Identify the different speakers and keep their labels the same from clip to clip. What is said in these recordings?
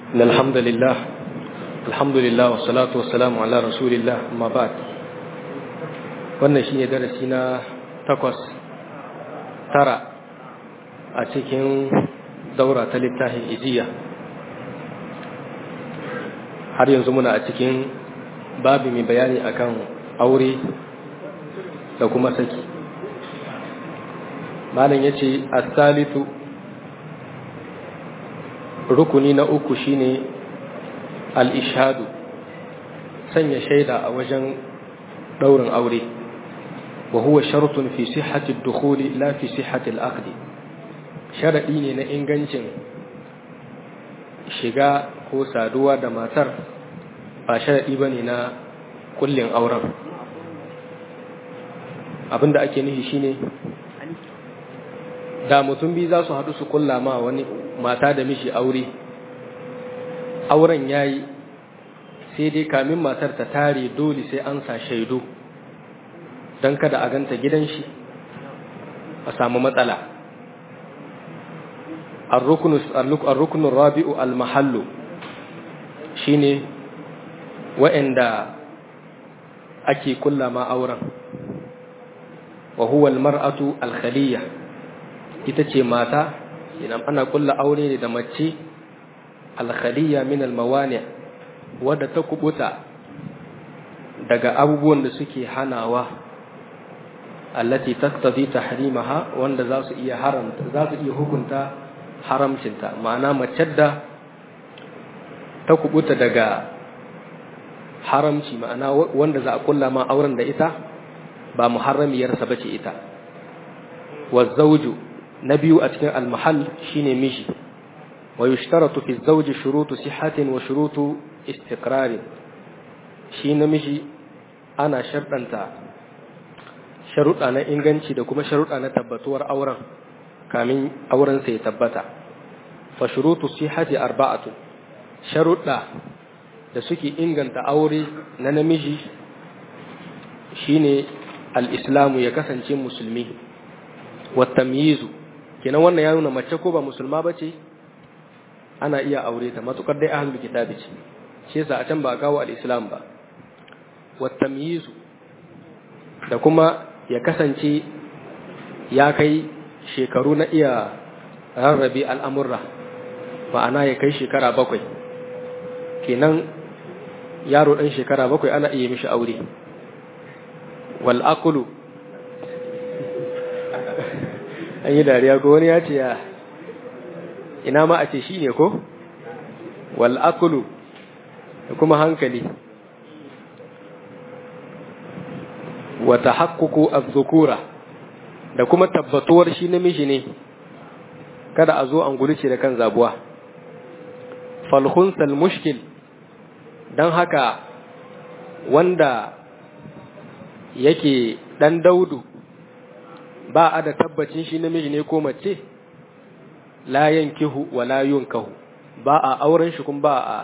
Speaker 1: إن الحمد لله الحمد لله والصلاة والسلام على رسول الله أما بعد wannan shi ne darasi na takwas tara a cikin daura ta littafin ijiya har yanzu muna a cikin babi mai bayani akan aure da kuma saki malam ya ce asalitu rukuni na uku shine al-ishadu sanya shaida a wajen daurin aure wa huwa shartun fi sihhati ad-dukhuli la fi sihhati al-aqd sharadi ne na ingancin shiga ko saduwa da matar ba sharadi bane na kullin auren abinda ake nufi shine da mutum biyu za su haɗu su kulla ma wani mata da mishi aure auren yayi sai dai kamin matar ta tare dole sai an sa shaidu don kada a ganta gidan shi a samu matsala arrukunin rabi'u al-mahallu shine wa'anda ake kulla ma auren wa huwa al-mar'atu al-khaliyya ita ce mata idan ana kulla aure ne da mace al-khaliyya min al-mawani' wadda ta kubuta daga abubuwan da suke hanawa allati taqtadi tahrimaha wanda za su iya haramta za su iya hukunta haramcinta ma'ana mace da ta kubuta daga haramci ma'ana wanda za a kulla ma auren da ita ba muharramiyarsa bace ita wa zawju na biyu a cikin almahal shine miji wa yushtaratu fi zawji shurutu sihhatin wa shurutu istiqrarin shi namiji ana sharɗanta sharuɗa na inganci da kuma sharuɗa na tabbatuwar auren kamin auren sai tabbata fa shurutu sihhati arba'atu sharuɗa da suke inganta aure na namiji shine al-islamu ya kasance musulmi wa tamyizu kenan wannan ya nuna mace ko ba musulma bace ana iya aure ta matukar dai ahlul kitabi ce shi yasa a can ba a kawo al-islam ba wa tamyizu da kuma ya kasance ya kai shekaru na iya rarrabe al'amurra ma'ana ya kai shekara bakwai kenan yaro ɗan shekara bakwai ana iya mishi aure wal akulu an yi dariya ko wani ya ce ya ina ma a ce shi ne ko wal akulu da kuma hankali wa tahaqququ az-zukura da kuma tabbatuwar shi namiji ne kada a zo an gurice da kan zabuwa fal khunsal mushkil dan haka wanda yake dan daudu ba a da tabbacin shi namiji ne ko mace la yankihu wa la yunkahu ba a auren shi kuma ba a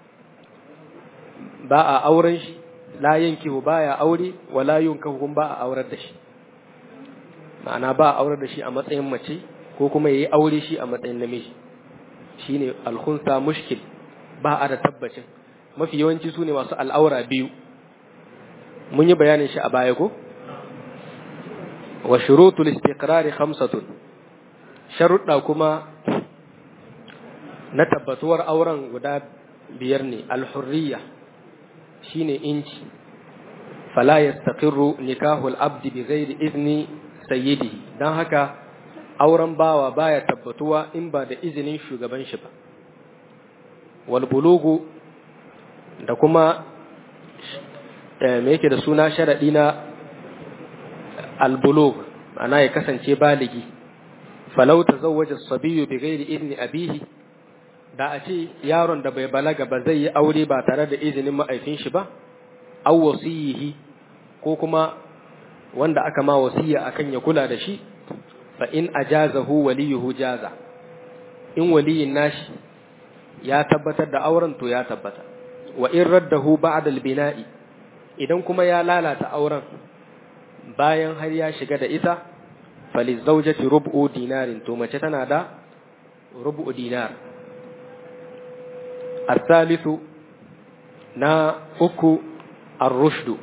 Speaker 1: ba a auren shi la yankihu baya aure wa la yunkahu kuma ba a aurar da shi ma'ana ba a aurar da shi a matsayin mace ko kuma yayi aure shi a matsayin namiji shine alkhunsa mushkil ba a da tabbacin mafi yawanci sune masu al'aura biyu mun yi bayanin shi a baya ko wa shurutul istiqrari khamsatun sharuɗa kuma na tabbatuwar auren guda biyar ne alhurriya shine inci fala yastaqirru nikahul abdi bi ghairi izni sayyidihi dan haka auren bawa baya tabbatuwa in ba da izinin shugaban shi ba wal bulugu da kuma me yake da suna sharadi na al bulug ana ya kasance baligi falau tazawwaja as-sabiyyu bi ghairi idni abihi da a ce yaron da bai balaga ba zai yi aure ba tare da izinin ma'aifin shi ba aw wasiyihi ko kuma wanda aka ma wasiya akan ya kula da shi fa in ajazahu waliyuhu jaza in waliyin nashi ya tabbatar da auren to ya tabbata wa in raddahu ba'da al-bina'i idan kuma ya lalata auren bayan har ya shiga da ita falizawjati rub'u dinarin to mace tana da rub'u dinar asalisu na uku ar-rushdu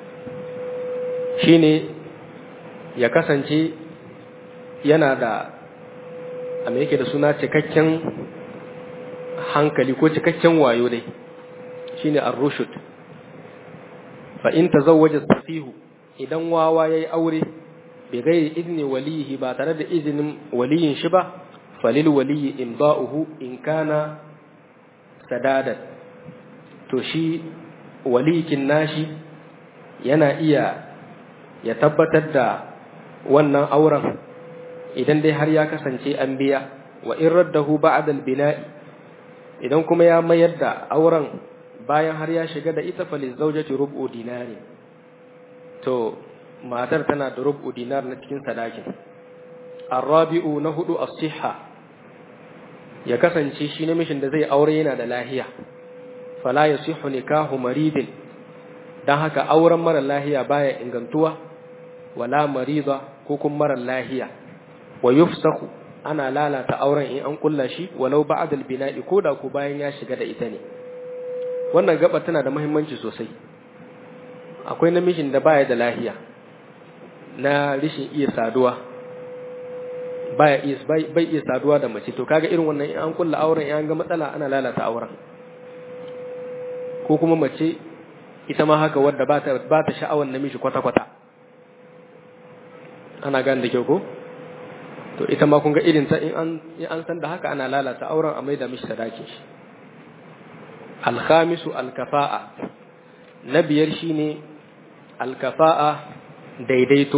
Speaker 1: shine ya kasance yana da a me yake da suna cikakken hankali ko cikakken wayo dai shine ar-rushd fa in tazawwaja safihu idan wawa yayi aure bi ghairi idni walihi ba tare da izinin waliyin shi ba falil waliyi imda'uhu in kana sadadat to shi walikin nashi yana iya ya tabbatar da wannan auren idan dai har ya kasance an biya wa in raddahu ba'da al-bina'i idan kuma ya mayar da auren bayan har ya shiga da ita fa lizawjati rub'u dinari to matar tana da rub'u dinar na cikin sadakin arabi'u na hudu as-sihha ya kasance shi namishin da zai aure yana da lahiya fala yasihu nikahu maridin dan haka auren mara lahiya baya ingantuwa wala marida ko kuma mara lahiya wa yufsahu ana lalata auren in an kulla shi walau ba'da al-bina'i koda ko bayan ya shiga da ita ne wannan gaba tana da muhimmanci sosai akwai namijin da baya da lahiya na rishin iya saduwa baya iya bai iya saduwa da mace to kaga irin wannan in an kulla auren in an ga matsala ana lalata auren ko kuma mace ita ma haka wadda ba ta ba ta sha'awar namiji kwata kwata ana gane da kyau ko to ita ma kun ga irin ta in an in an san da haka ana lalata auren a maida mishi sadakin shi alkhamisu alkafa'a na biyar shine alkafa'a daidaito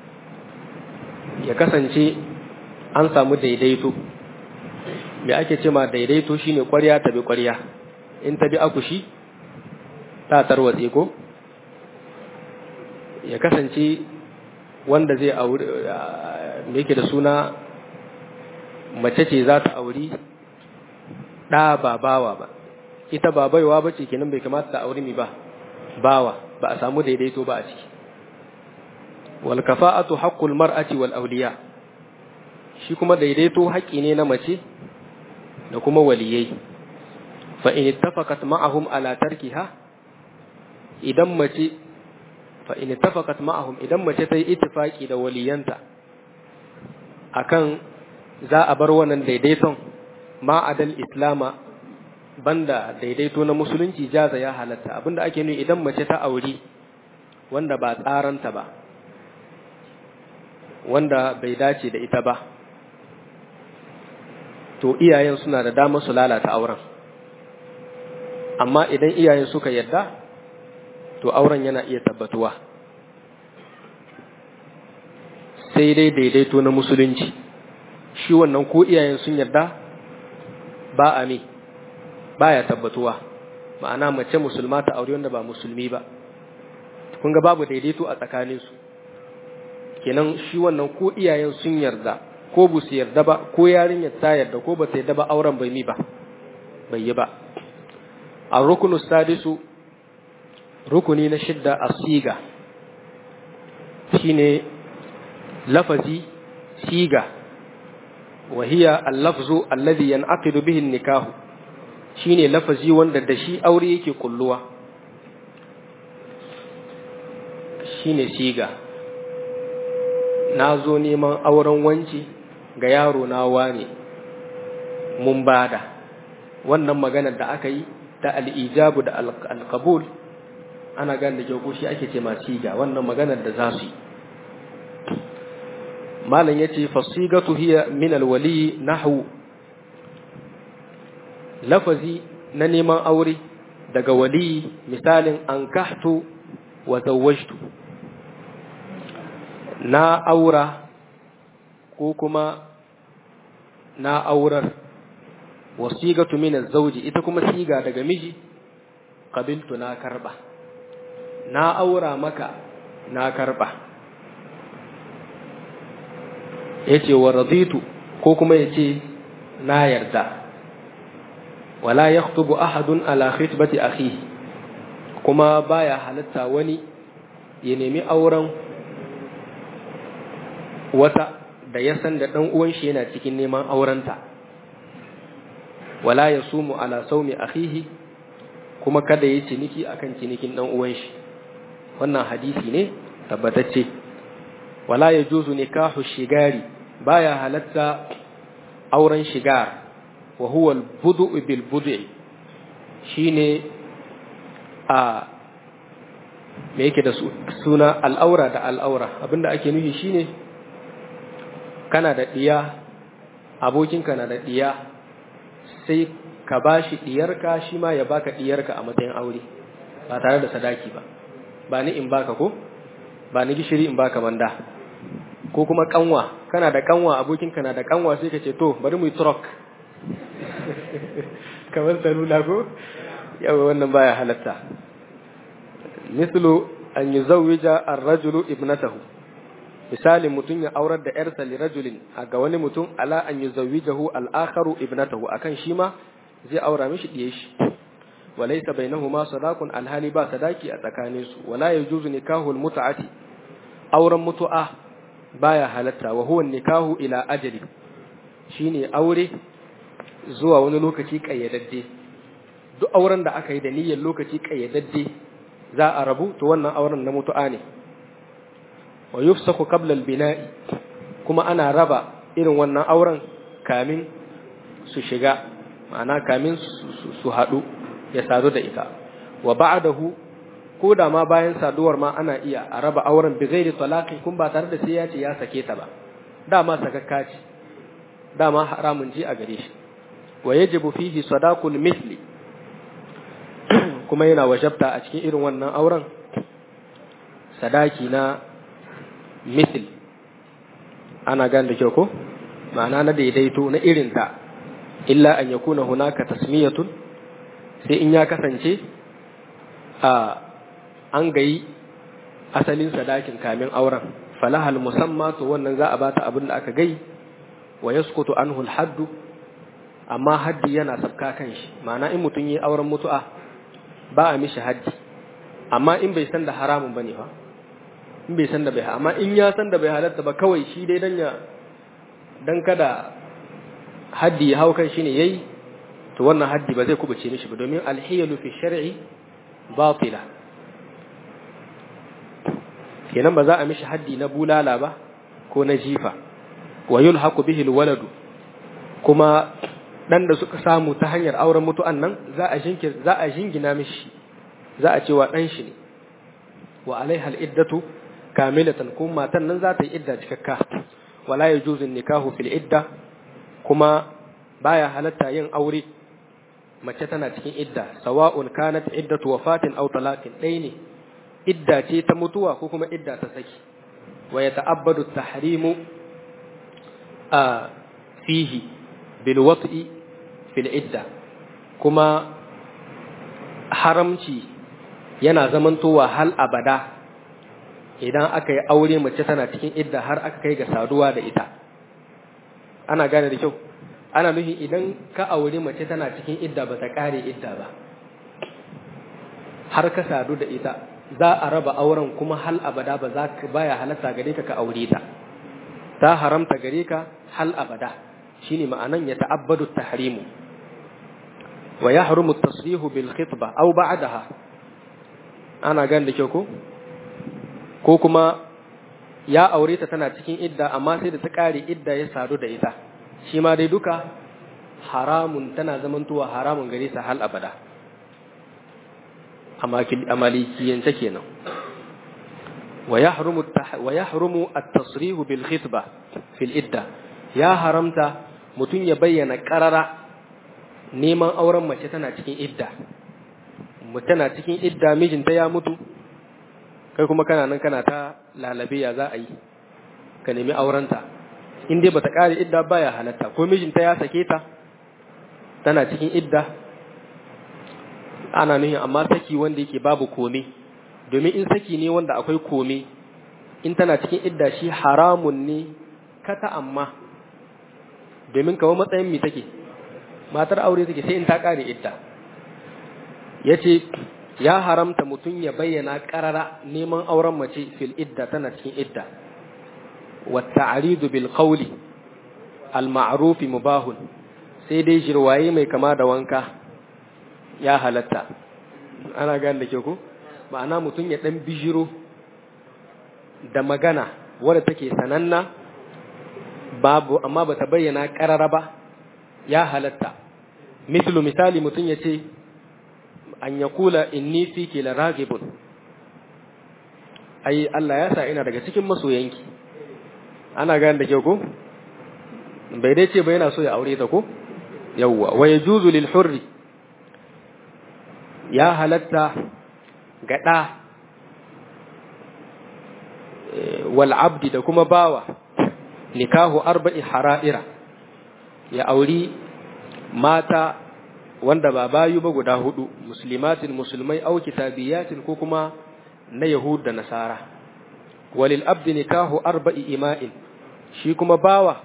Speaker 1: ya kasance an samu daidaito me ake ce ma daidaito shine ƙwarya ta bi ƙwarya in ta bi akushi ta tarwatse ko ya kasance wanda zai auri me yake da suna mace ce za ta auri ɗa ba bawa ba ita ba baiwa ba ce kenan bai kamata ta auri mi ba bawa ba a samu daidaito ba a ciki wal kafa'atu haqqul mar'ati wal awliya shi kuma daidaito haƙƙi ne na mace da kuma waliyai fa in ittafaqat ma'ahum ala tarkiha idan mace fa in ittafaqat ma'ahum idan mace ta yi ittifaki da waliyanta akan za a bar wannan daidaiton ma adal islama banda daidaito na musulunci jaza ya halatta abinda ake nuni idan mace ta auri wanda ba tsaranta ba wanda bai dace da ita ba to iyayen suna da damar su lalata auren amma idan iyayen suka yadda to auren yana iya tabbatuwa sai dai daidaito na musulunci shi wannan ko iyayen sun yarda ba a me baya tabbatuwa ma'ana mace musulma ta aure wanda ba musulmi ba kun ga babu daidaito a tsakaninsu kenan shi wannan ko iyayen sun yarda ko bu su yarda ba ko yarinyar ta yarda ko ba ta yarda ba auren bai mi ba bai yi ba a rukunu sadisu rukuni na shidda a siga shine lafazi siga wa hiya al-lafzu alladhi yan'aqidu bihi an-nikahu shine lafazi wanda da shi aure yake kulluwa shine siga na zo neman auren wanci ga yaro na wane mun bada wannan maganar da aka yi ta al'ijabu da alkabul ana gan da kyau shi ake ce ma siga wannan maganar da za su yi malam ya ce fasigatu hiya min alwali nahu lafazi na neman aure daga wali misalin an kahtu wa zawajtu na aura ko kuma na aurar wasigatu min az-zawji ita kuma siga daga miji qabiltu na karba na aura maka na karba yace wa raditu ko kuma yace na yarda wala yakhutubu ahadun ala khitbati akhihi kuma baya halatta wani ya nemi auren wata da ya san da ɗan uwan shi yana cikin neman aurenta wala yasumu ala saumi akhihi kuma kada yi ciniki akan cinikin dan uwan shi wannan hadisi ne tabbatacce wala yajuzu nikahu shigari baya halatta auren shigar wa huwa al-budu bil bud'i shine a me yake da suna al'aura da al'aura abinda ake nufi shine kana da diya abokinka na da diya sai ka bashi diyarka shi ma ya baka diyarka a matsayin aure ba tare da sadaki ba ba ni in baka ko ba ni gishiri in baka manda ko kuma kanwa kana da kanwa abokinka na da kanwa sai ka ce to bari mu yi truck kamar salula ko yawa wannan baya halatta mislu an yuzawwija ar-rajulu ibnatahu misali mutum ya aurar da yarsa li rajulin ga wani mutum ala an yuzawwijahu al-akharu ibnatahu akan shi ma zai aura mishi diye shi walaysa bainahuma sadaqun alhali ba sadaki a tsakanin su wala yajuzu nikahu al-mut'ati auren mutu'a baya halatta wa huwa nikahu ila ajali shine aure zuwa wani lokaci kayyadadde duk auren da aka yi da niyyar lokaci kayyadadde za a rabu to wannan auren na mutu'a ne wa yufsaku qabla al-bina'i kuma ana raba irin wannan auren kamin su shiga ma'ana kamin su haɗu ya sadu da ita wa ba'dahu ko da ma bayan saduwar ma ana iya a raba auren bi ghairi talaqi kun ba tare da sai ya ce ya sake ta ba dama sakakka ce dama haramun ji a gare shi wa yajibu fihi sadaqul mithli kuma yana wajabta a cikin irin wannan auren sadaki na mithl ana gane da kyau ko ma'ana na daidaito na irinta illa an yakuna hunaka tasmiyatun sai in ya kasance a an gayi asalin sadakin kamin auren falahal musamma to wannan za a bata abin da aka gai wa yaskutu anhu haddu amma haddi yana sabka kan shi ma'ana in mutum yi auren mutu'a ba a mishi haddi amma in bai san da haramun bane fa in bai san da bai amma in ya san da bai halatta ba kawai shi dai dan ya dan kada haddi ya hau kan shi ne yayi to wannan haddi ba zai kubuce mishi ba domin alhiyalu fi shar'i batila kenan ba za a mishi haddi na bulala ba ko na jifa wa yulhaqu bihi alwaladu kuma dan da suka samu ta hanyar auren mutu'an nan za a jinkir za a jingina mishi za a cewa dan shi ne wa alaiha al-iddatu kamilatan kuma matan nan za ta yi idda cikakka wala yajuzu nikahu fil idda kuma baya halatta yin aure mace tana cikin idda sawa'un kanat iddatu wafatin aw talaqin dai ne idda ce ta mutuwa ko kuma idda ta saki wa yata'abbadu tahrimu a fihi bil wat'i fil idda kuma haramci yana zamantowa hal abada idan aka yi aure mace tana cikin idda har aka kai ga saduwa da ita ana gane da kyau ana nufin idan ka aure mace tana cikin idda ba ta kare idda ba har ka sadu da ita za a raba auren kuma hal abada ba za ka baya halatta gare ka ka aure ta ta haramta gare ka hal abada shine ma'anan ya ta'abbadu tahrimu wa yahrumu at-tasrihu bil khitba aw ba'daha ana gan da kyau ko ko kuma ya aure ta tana cikin idda amma sai da ta kare idda ya sadu da ita shi ma dai duka haramun tana zamantowa haramun gare sa hal abada a malikiyance kenan wa yahrumu wa yahrumu at-tasrihu bil khitba fil idda ya haramta mutum ya bayyana karara neman auren mace tana cikin idda tana cikin idda mijinta ya mutu kai kuma kana nan kana ta lalabe ya za a yi ka nemi aurenta in dai bata kare idda baya halatta ko mijinta ya sake ta tana cikin idda ana nuhin amma saki wanda yake babu kome domin in saki ne wanda akwai kome in tana cikin idda shi haramun ne kata amma domin kawo matsayin mi take matar aure take sai in ta kare idda yace ya haramta mutum ya bayyana karara neman auren mace fil idda tana cikin idda wa ta'ridu bil qawli al ma'ruf mubahun sai dai jirwaye mai kama da wanka ya halatta ana gane da ke ku ma'ana mutum ya ɗan bijiro da magana wadda take sananna babu amma ba ta bayyana ƙarara ba ya halatta mislu misali mutum ya ce an ya kula inni fi ke la ragibun ai Allah ya sa ina daga cikin masoyanki ana gane da ke ku bai dai ce ba yana so ya aure ta ko yawwa wa yajuzu lil hurri ya halatta ga ɗa wal abdi da kuma bawa nikahu arba'i hara'ira ya auri mata wanda ba bayu ba guda hudu muslimatin musulmai au kitabiyatin ko kuma na yahud da nasara walil abdi nikahu arba'i ima'in shi kuma bawa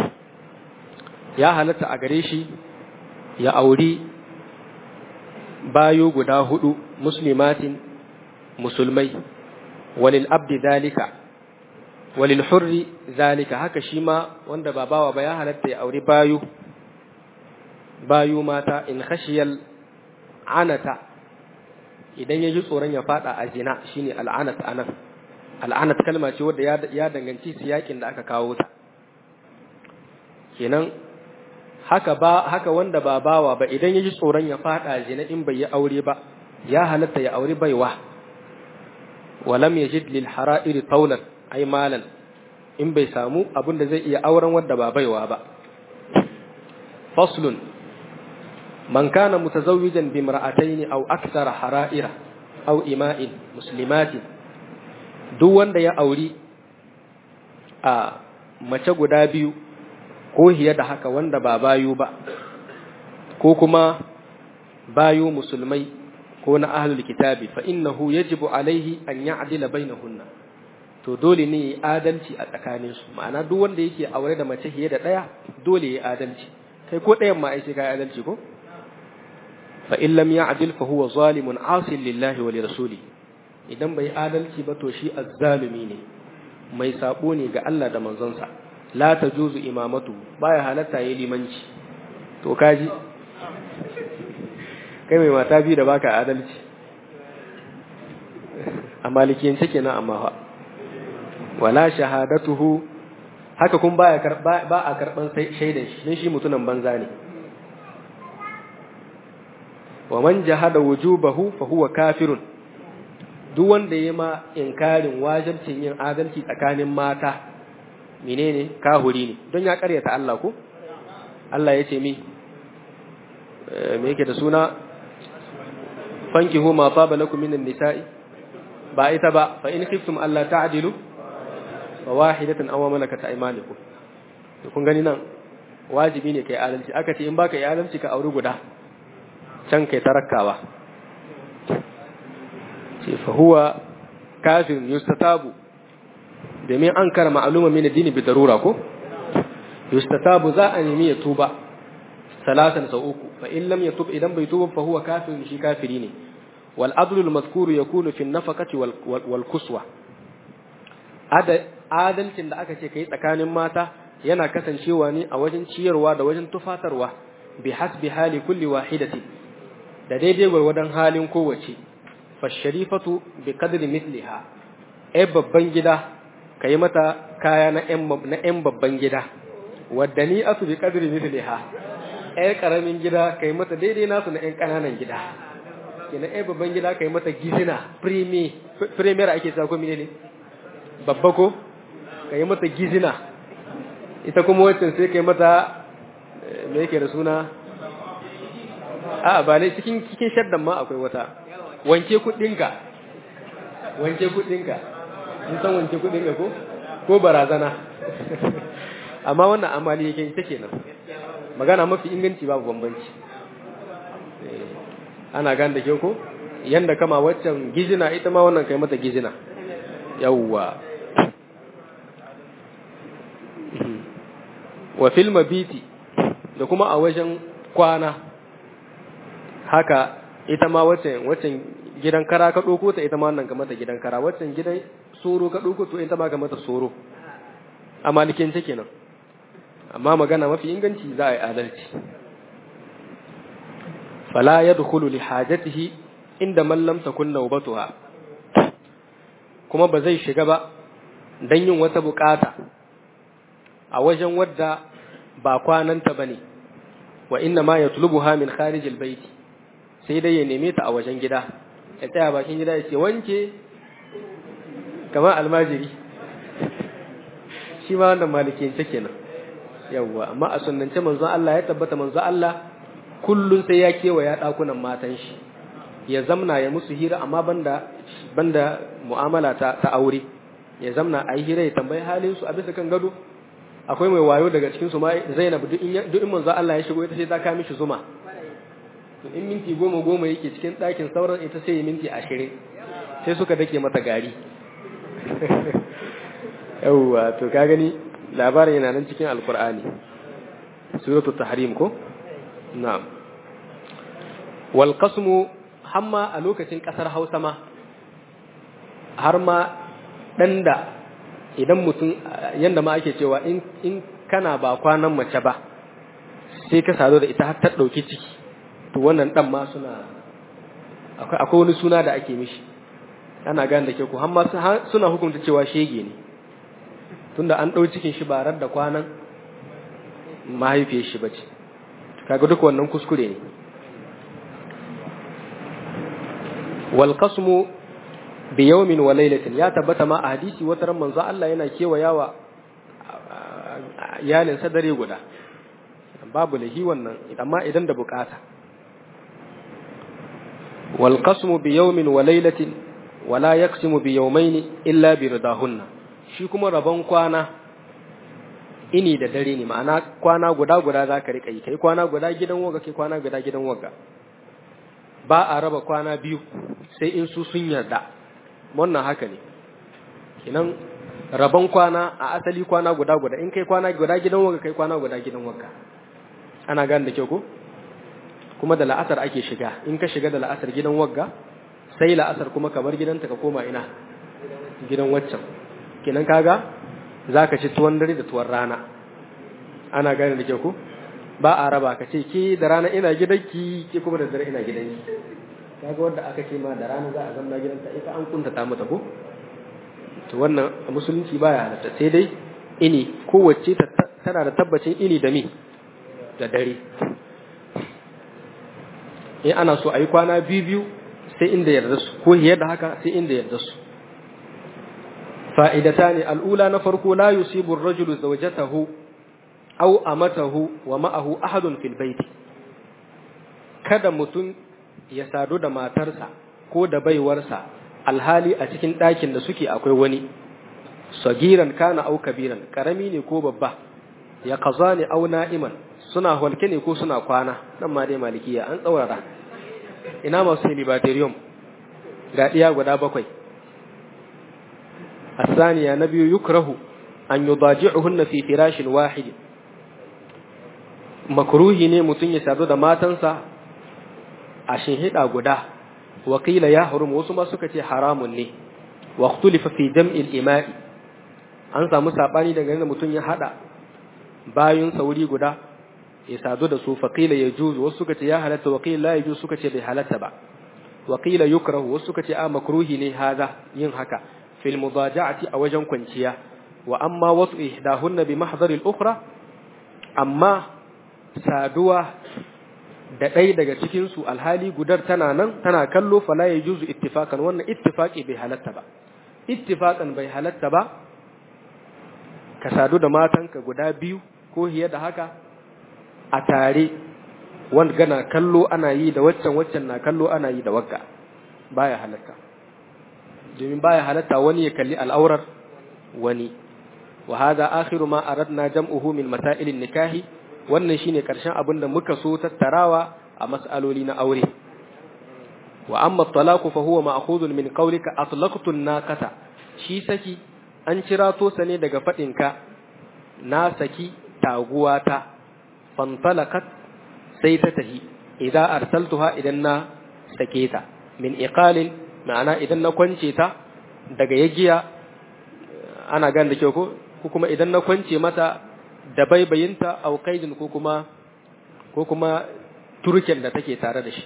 Speaker 1: ya halatta a gare shi ya auri bayo guda hudu muslimatin musulmai walil abdi zalika walil hurri zalika haka shi ma wanda ba bawa ba ya halatta ya auri bayo bayo mata in khashiyal anata idan ya ji tsoron ya fada a zina shine al'anat anan al'anat kalma ce wadda ya danganci siyakin da aka kawo ta kenan haka ba haka wanda ba bawa ba idan yaji tsoron ya fada zina in bai yi aure ba ya halatta ya aure baiwa walam yajid lil hara'ir tawlan ay malan in bai samu abin da zai iya auren wanda ba baiwa ba faslun man kana mutazawwijan bi imra'atayn aw akthar hara'ira aw ima'in muslimatin duk wanda ya auri a mace guda biyu ko hiye da haka wanda ba bayu ba ko kuma bayu musulmai ko na ahlul kitabi fa innahu yajibu alaihi an ya'dila bainahunna to dole ne adalci a tsakanin su ma'ana duk wanda yake aure da mace hiye da daya dole ya adalci kai ko dayan ma ai sai kai adalci ko fa in lam ya'dil fa huwa zalimun asil lillahi wa li rasuli idan bai adalci ba to shi azzalumi ne mai sabo ne ga Allah da manzonsa la ta juzu imamatu baya halatta yi limanci to kaji kai mai mata biyu da baka adalci a malikiyance kenan amma fa wala shahadatuhu haka kun baya ba a karban shaidan shi dan shi mutunan banza ne wa man jahada wujubahu fa huwa kafirun duk wanda ya ma inkarin wajibcin yin adalci tsakanin mata menene kahuri ne don ya karyata Allah ko Allah ya ce mi me yake da suna fankihu ma taba lakum minan nisa'i ba ita ba fa in khiftum alla ta'dilu fa wahidatan aw malakat aymanukum to kun gani nan wajibi ne kai adalci aka ce in baka yi adalci ka auri guda can kai tarakkawa ce fa huwa kafir yustatabu domin an kara ma'aluma min addini bi darura ko yustatabu za a nemi ya tuba salatan sau uku fa in lam yatub idan bai tuba fa huwa kafir shi kafiri ne wal adlul mazkur yakunu fi nafaqati wal wal kuswa adalcin da aka ce kai tsakanin mata yana kasancewa ne a wajen ciyarwa da wajen tufatarwa bi hasbi hali kulli wahidati da daidai gwargwadon halin kowace fa sharifatu bi qadri mithliha ai babban gida ka yi mata kaya na ‘yan babban gida, wadda ni asu bi ƙadiri misliha, ‘yar ƙaramin gida ka yi mata daidai nasu na ‘yan ƙananan gida, kina ‘yar babban gida ka yi mata gizina, premier ake sa ko ne babba ko, ka yi mata gizina, ita kuma waccan sai ka yi mata me yake da suna, a ba ne cikin cikin shaddan ma akwai wata, wanke kuɗinka, wanke kuɗinka. in san wanke kudin ga ko ko barazana amma wannan amali yake ita kenan magana mafi inganci babu bambanci ana gan da ke ko yanda kama waccan gizina ita ma wannan kai mata gizina yawwa wa fil mabiti da kuma a wajen kwana haka ita ma waccan waccan gidan kara ka ɗauko ta ita ma wannan ka mata gidan kara waccan gidan soro ka ɗauko to ita ma ka mata soro a malikin ta kenan amma magana mafi inganci za a yi adalci fala yadkhulu li hajatihi inda man lam takun nawbatuha kuma ba zai shiga ba dan yin wata bukata a wajen wadda ba kwananta bane wa inna ma yatlubuha min kharij albayt sai dai ya neme ta a wajen gida ya tsaya bakin gida ya ce wanke kamar almajiri shi ma wannan malikiyance kenan yawwa amma a sunnance manzon Allah ya tabbata manzon Allah kullun sai ya kewaya dakunan matan shi ya zamna ya musu hira amma banda banda mu'amala ta, ta aure ya zamna a yi hira ya tambayi halin su a bisa kan gado akwai mai wayo daga cikin su ma Zainab duk in duk in manzon Allah ya shigo ita sai ta kawo mishi zuma to in minti goma goma yake cikin ɗakin sauran ita sai ya minti ashirin sai suka dake mata gari yawwa to ka gani labarin yana nan cikin alkur'ani suratul tahrim ko na'am wal qasmu hamma a lokacin kasar Hausa ma har ma dan da idan mutum yanda ma ake cewa in in kana ba kwanan mace ba sai ka sado da ita har ta dauki ciki to wannan dan ma suna akwai akwai wani suna da ake mishi ana gane da ke ku hamma suna hukunta cewa shege ne tunda an ɗau cikin shi barar da kwanan mahaifiyar shi bace kaga duk wannan kuskure ne wal qasmu bi yawmin wa laylatin ya tabbata ma a hadisi wata ran manzo Allah yana kewayawa iyalin sa dare guda babu lahi wannan amma idan da bukata wal qasmu bi yawmin wa laylatin wala yaqsimu bi yawmayn illa bi ridahunna shi kuma rabon kwana ini da dare ne ma'ana kwana guda guda za ka riƙa yi kai kwana guda gidan waga kai kwana guda gidan waga ba a raba kwana biyu sai in su sun yarda wannan haka ne kinan rabon kwana a asali kwana guda guda in kai kwana guda gidan waga kai kwana guda gidan waga ana gane da kyau ko kuma da la'asar ake shiga in ka shiga da la'asar gidan wagga sai la'asar kuma kamar gidanta ka koma ina gidan waccan kenan kaga zaka ci tuwon dare da tuwon rana ana gane da ke ku ba a raba ka ce ke da rana ina gidanki ke kuma da dare ina gidanki kaga wanda aka ce ma da rana za a zamna gidanta ita an kuntata mata ko to wannan musulunci baya halatta sai dai ini kowace tana da tabbacin ini da mi da dare in ana so a yi kwana biyu biyu sai inda yarda su ko da haka sai inda yarda su فائدتان الأولى نفرق لا يصيب الرجل زوجته أو أمته ومعه أحد في البيت kada mutum ya sadu da matarsa ko da baiwarsa alhali a cikin ɗakin da suke akwai wani sagiran kana au kabiran karami ne ko babba ya kaza ne au na'iman suna halke ne ko suna kwana nan ma dai malikiya an tsaurara ina masu libaterium ga ɗiya guda bakwai الثانية نبي يكره أن يضاجعهن في فراش واحد مكروه ne mutum ya sadu da matansa a shinhida guda wakila ya harum wasu ma suka ce haramun ne wa ikhtulifa fi jam'il ima'i an samu sabani daga da mutum ya hada bayun sauri guda ya sadu da su faqila yajuz wasu suka ce ya halatta wakila la yajuz suka ce bai halatta ba wakila yukrahu wasu suka ce a makruhi ne haza yin haka fil mudaja'ati a wajen kwanciya wa amma wasu ihdahunna bi mahdari al-ukhra amma saduwa da ɗaya daga cikin su alhali gudar tana nan tana kallo fala yajuzu ittifaqan wannan ittifaqi bai halatta ba ittifaqan bai halatta ba ka sadu da matanka guda biyu ko hiye da haka a tare wanda gana kallo ana yi da waccan waccan na kallo ana yi da wagga baya halatta domin baya halatta wani ya kalli al'aurar wani wa hadha akhiru ma aradna jam'uhu min masailin nikahi wannan shine karshen abin da muka so tattarawa a mas'aloli na aure wa amma talaqu fa huwa ma'khudun min qawlika atlaqtu an-naqata shi saki an cira to sa ne daga fadin ka na saki taguwata fantalaqat sai ta tahi idan arsaltuha idan na sake ta min iqalin ma'ana idan na kwance ta daga yagiya ana gan da kyau ko ko kuma idan na kwance mata da baibayinta au qaidin ko kuma ko kuma turken da take tare da shi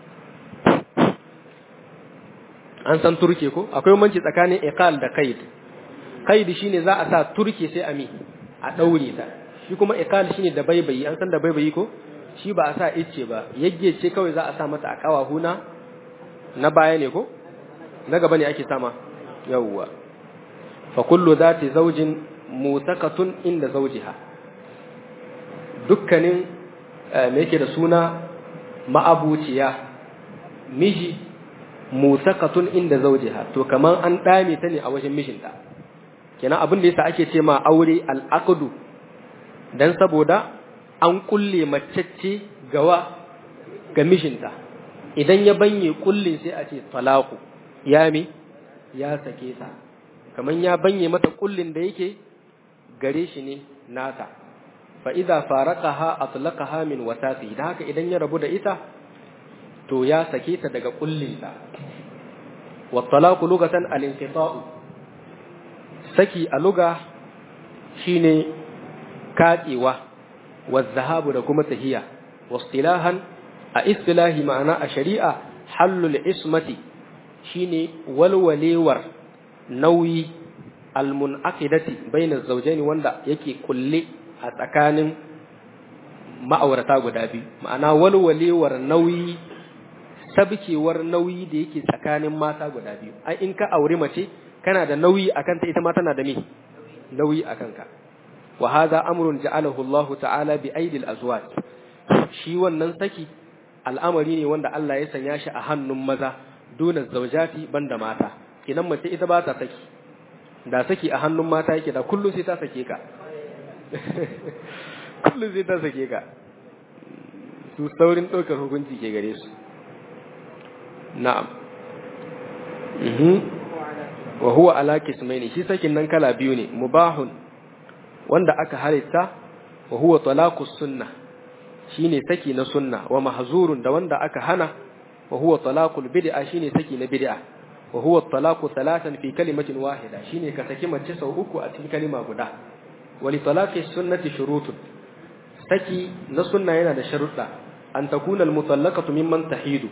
Speaker 1: an san turke ko akwai manci tsakanin iqal da qaid qaid shine za a sa turke sai a mi a daure ta shi kuma iqal shine da baibayi an san da baibayi ko shi ba a sa icce ba yagge ce kawai za a sa mata a kawahuna na baya ne ko na gaba ne ake sama yawwa fa kullu zati zawjin mutakatun inda zawjiha dukkanin me yake da suna ma'abuciya miji mutakatun inda zawjiha to kaman an dame ta ne a wajen mijinta kenan abin da yasa ake ce ma aure al-aqdu dan saboda an kulle macece gawa ga mijinta idan ya banye kullin sai a ce talaku ya mi ya sake ta kaman ya banye mata kullin da yake gare shi ne nata fa idza faraqaha atlaqaha min wasati da haka idan ya rabu da ita to ya sake ta daga kullinta wa talaqu lugatan al-inqita'u saki a luga shine katsewa wa zahabu da kuma tahiya wa istilahan a istilahi ma'ana a shari'a hallul ismati shine walwalewar nauyi almunaqidati bainaz zawjaini wanda yake kulle a tsakanin ma'aurata guda biyu ma'ana walwalewar nauyi sabkewar nauyi da yake tsakanin mata guda biyu ai in ka aure mace kana da nauyi akan ta ita ma tana da me nauyi akan ka wa hadha amrun ja'alahu Allah ta'ala bi aidil azwaj shi wannan saki al'amari ne wanda Allah ya sanya shi a hannun maza duna zaujati banda mata kinan mace ita ba ta saki da saki a hannun mata yake da kullum sai ta sake ka kullum sai ta sake ka su saurin ɗaukar hukunci ke gare su na'am wa huwa ala kismaini shi sakin nan kala biyu ne mubahun wanda aka halitta wa huwa talaqus sunnah shine saki na sunna wa mahzurun da wanda aka hana wa huwa talaqul bid'a shine saki na bid'a wa huwa talaqu thalathan fi kalimatin wahida shine ka saki mace sau uku a cikin kalima guda wa li talaqi sunnati shurutun saki na sunna yana da sharuɗa an takuna al-mutallaqatu mimman tahidu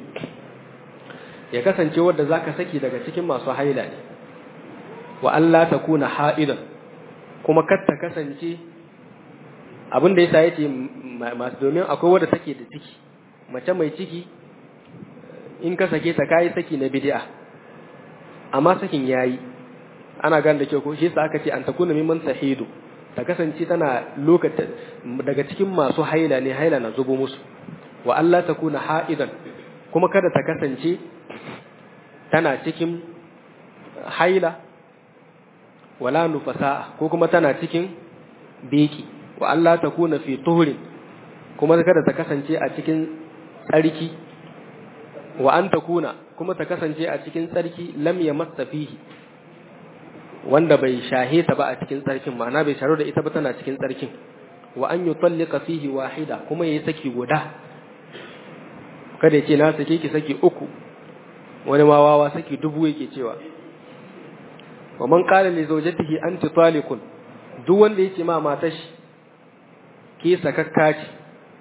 Speaker 1: ya kasance wanda zaka saki daga cikin masu haila ne wa Allah takuna ha'idan kuma kar ta kasance abin da yasa yace masu domin akwai wadda take da ciki mace mai ciki in ka sake ta kai saki na bid'a amma sakin yayi ana gan da kyau ko shi yasa aka ce an takuna mimman tahidu ta kasance tana lokacin daga cikin masu haila ne haila na zubo musu wa Allah takuna ha'idan kuma kada ta kasance tana cikin haila wala nufasa ko kuma tana cikin beki wa Allah ta kuna fi tuhurin kuma kada ta kasance a cikin tsarki wa an ta kuna kuma ta kasance a cikin tsarki lam ya masa fihi wanda bai shahe ta ba a cikin tsarkin ma'ana bai sharu da ita ba tana cikin tsarkin wa an yi tallika fihi wahida kuma ya yi saki guda kada ya ce na sake ki saki uku wani ma wawa saki dubu yake cewa wa man qala li zawjatihi anti taliqun duk wanda yake ma matar shi ke sakakka ce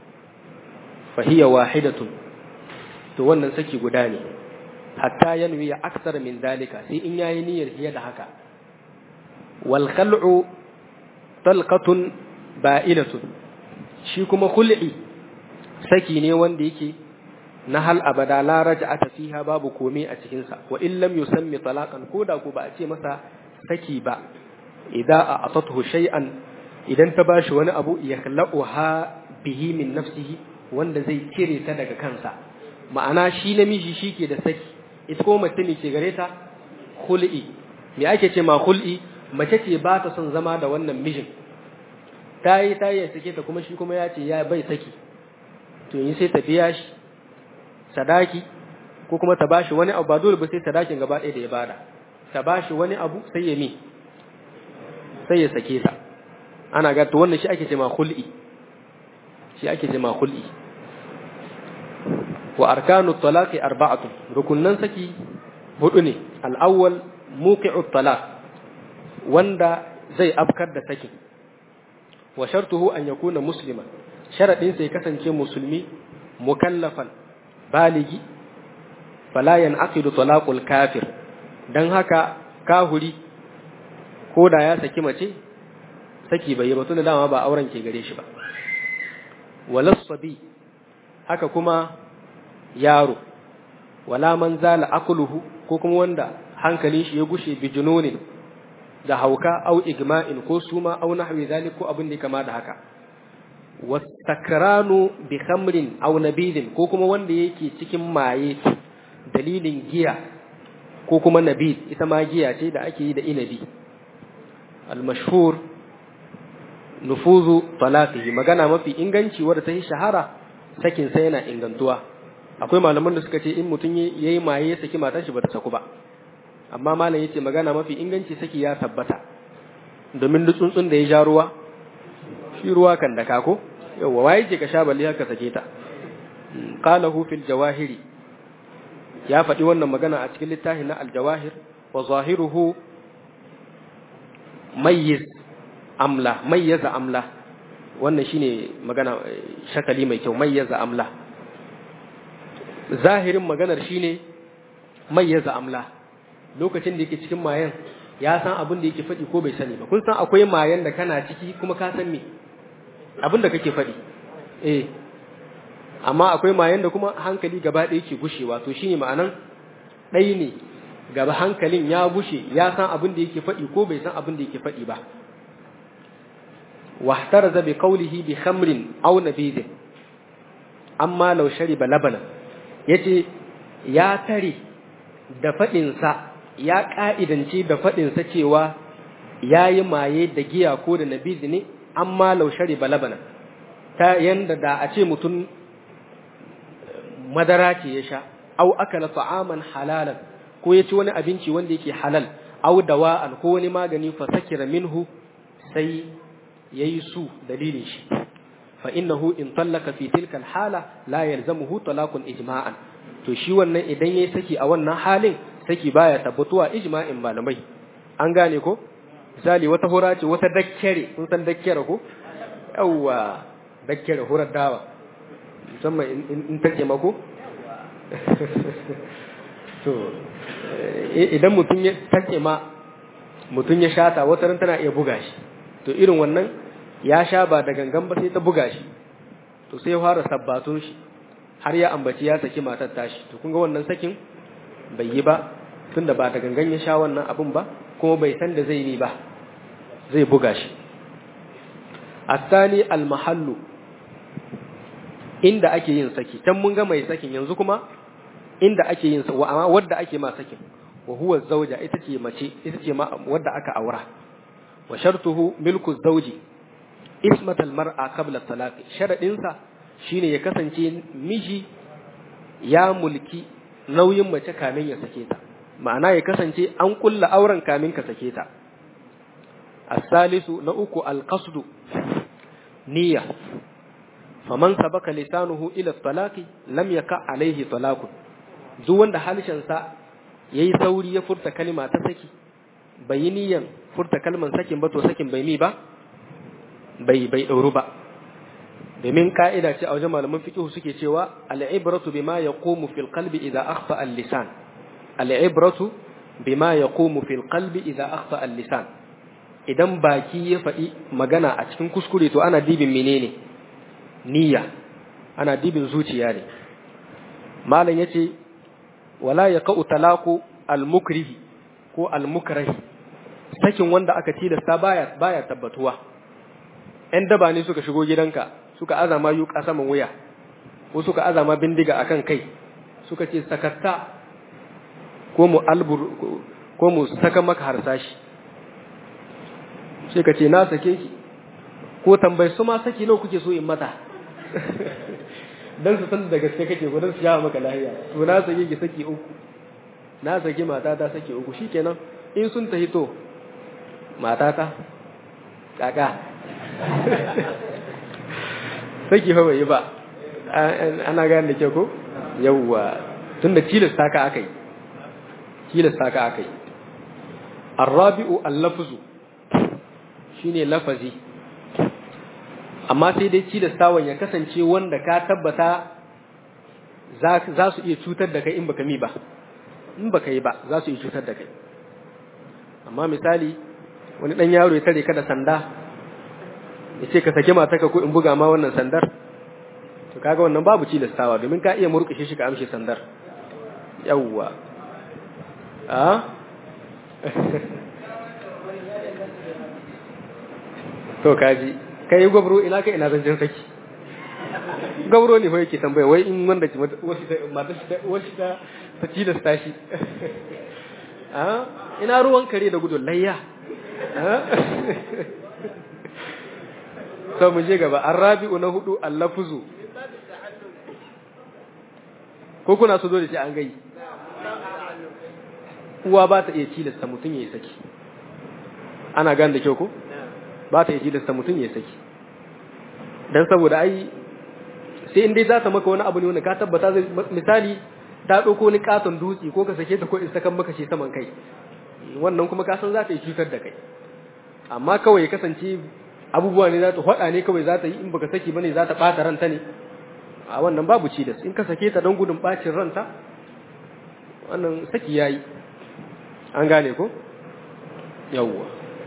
Speaker 1: fa hiya wahidatun to wannan saki guda ne hatta yanwi ya aksar min dalika sai in yayi niyyar fiye da haka wal khal'u talqatun ba'ilatun shi kuma khul'i saki ne wanda yake na hal abada la raj'ata fiha babu komai a cikin sa wa in lam yusammi talaqan koda ko ba a ce masa saki ba idza a'tathu shay'an idan ta bashi wani abu yakhla'uha bihi min nafsihi wanda zai cire ta daga kansa ma'ana shi namiji shike da saki ita ko mace ne ke gare ta khul'i me ake ce ma khul'i mace ce ba ta son zama da wannan mijin ta yi ta yi sake ta kuma shi kuma ya ce ya bai saki to yi sai ta biya shi sadaki ko kuma ta bashi wani abu ba dole ba sai sadakin gaba ɗaya da ya bada ta bashi wani abu sai ya mi sai ya sake ta ana ga to wannan shi ake ce ma khul'i shi ake ce ma khul'i wa arkanu talaqi arba'atu rukunnan saki hudu ne al-awwal muqi'u talaq wanda zai afkar da saki wa shartuhu an yakuna musliman sharadin sai kasance musulmi mukallafan baligi fala yanqidu talaqul kafir dan haka kahuri ko da ya saki mace saki bai yi ba tunda dama ba auren ke gare shi ba walas sabi haka kuma yaro wala man zala akuluhu ko kuma wanda hankalin shi ya gushe bi jununin da hauka au igma'in ko suma au nahwi zalik ko abin da kama da haka wasakranu bi khamrin aw nabidin ko kuma wanda yake cikin maye dalilin giya ko kuma nabid ita ma giya ce da ake yi da inabi al-mashhur nufuzu talaqihi magana mafi inganci wadda ta yi shahara sakin sa yana ingantuwa akwai malaman da suka ce in mutum yayi maye ya saki matar shi bata saku ba amma malam yace magana mafi inganci saki ya tabbata domin duk tsuntsun da ya ja ruwa shi ruwa kan da kako yawa waye ce ka sha balle haka sake ta qalahu fil jawahiri ya faɗi wannan magana a cikin littafin na al-jawahir wa zahiruhu mayyiz amla mayyaza amla wannan shine magana shakali mai kyau mayyaza amla zahirin maganar shine mayyaza amla lokacin da yake cikin mayan ya san abin da yake faɗi ko bai sani ba kun san akwai mayan da kana ciki kuma ka san me abin da kake faɗi eh amma akwai mayan da kuma hankali gaba ɗaya yake gushewa to shine ma'anan ɗai ne gaba hankalin ya gushe ya san abin da yake faɗi ko bai san abin da yake faɗi ba wahtaraza bi qawlihi bi khamrin aw nabidin amma law shariba labana yace ya tare da faɗinsa ya ƙa'idance da faɗinsa cewa ya yi maye da giya ko da nabizi ne amma laushari balabana ta yanda da a ce mutum madara ce ya sha au akala ta'aman halalan ko ya ci wani abinci wanda yake halal au dawa'an ko wani magani fa sakira minhu sai yayi su dalilin shi fa innahu in tallaka fi tilka hala la yalzamuhu talaqun ijma'an to shi wannan idan yayi saki a wannan halin saki baya tabbatuwa ijma'in malamai an gane ko misali wata hura ce wata dakkere kun san dakkere ko yawa dakkere hurar dawa musamman in take mako to idan mutum ya take ma mutum ya shata wata ran tana iya buga shi to irin wannan ya sha ba da gangan ba sai ta buga shi to sai ya fara sabbatun shi har ya ambaci ya saki matar tashi to kun ga wannan sakin bai yi ba tunda ba da gangan ya sha wannan abin ba kuma bai san da zai yi ba zai buga shi asali almahallu inda ake yin saki can mun ga mai sakin yanzu kuma inda ake yin sa amma wadda ake ma sakin wa huwa zawja ita ce mace ita ce ma wadda aka aura wa shartuhu milku zawji ismat almar'a qabla talaq sharadin sa shine ya kasance miji ya mulki nauyin mace kamin ya sake ta ma'ana ya kasance an kulla auren kamin ka sake ta as-salisu na uku al-qasdu niyya faman sabaka lisanuhu ila talaqi lam yaka alaihi talaqun duk wanda halishin sa yayi sauri ya furta kalma ta saki bai yi niyyan furta kalman sakin ba to sakin bai mi ba bai bai dauru ba domin ka'ida ce a wajen malaman fiqh suke cewa al-ibratu bima yaqumu fil qalbi idza akhfa al-lisan al-ibratu bima yaqumu fil qalbi idza akhfa al-lisan idan baki ya faɗi magana a cikin kuskure to ana dibin menene niyya ana dibin zuciya ne malam yace wala yaqau talaqu al-mukrihi ko al-mukrahi sakin wanda aka tilasta baya baya tabbatuwa ɗan daba ne suka shigo gidanka suka azama yuka saman wuya ko suka azama bindiga akan kai suka ce sakatta ko mu albur ko mu saka maka harsashi sai ka ce na sake ki ko tambayi su ma saki nawa kuke so in mata dan su san da gaske kake ko dan su yawa maka lahiya to na sake ki saki uku na saki mata ta saki uku shikenan in sun tahi to mata ta kaka saki fa bai yi ba ana gane da ke ko yawwa tunda tilasta ka akai tilasta ka akai arrabi'u al-lafzu shine lafazi amma sai dai tilastawan ya kasance wanda ka tabbata za su iya cutar da kai in baka mi ba in baka yi ba za su iya cutar da kai amma misali wani dan yaro ya tare ka da sanda ya ce ka sake mataka ko in buga ma wannan sandar to kaga wannan babu cilastawa domin ka iya murƙushe shi ka amshe sandar yawwa a to kaji kai gwabro ina kai ina zancen saki gwabro ne yake tambaya wai in wanda ki wasu ta mata wasu ta ta cilasta shi a ina ruwan kare da gudun layya to mu je gaba arabi'u na hudu allafuzu ko kuna so dole sai an gai uwa ba ta iya cilasta mutum ya yi saki ana gane da kyau ko ba ta iya cilasta mutum ya yi saki dan saboda ai sai in dai za ta maka wani abu ne wanda ka tabbata zai misali ta ɗauko ni katon dutse ko ka sake ta ko in sakan maka shi saman kai wannan kuma ka san za ta yi cutar da kai amma kawai kasance abubuwa ne za ta faɗa ne kawai za ta yi in baka saki bane za ta ɓata ranta ne a wannan babu ci da in ka sake ta don gudun ɓacin ranta wannan saki yayi an gane ko yawwa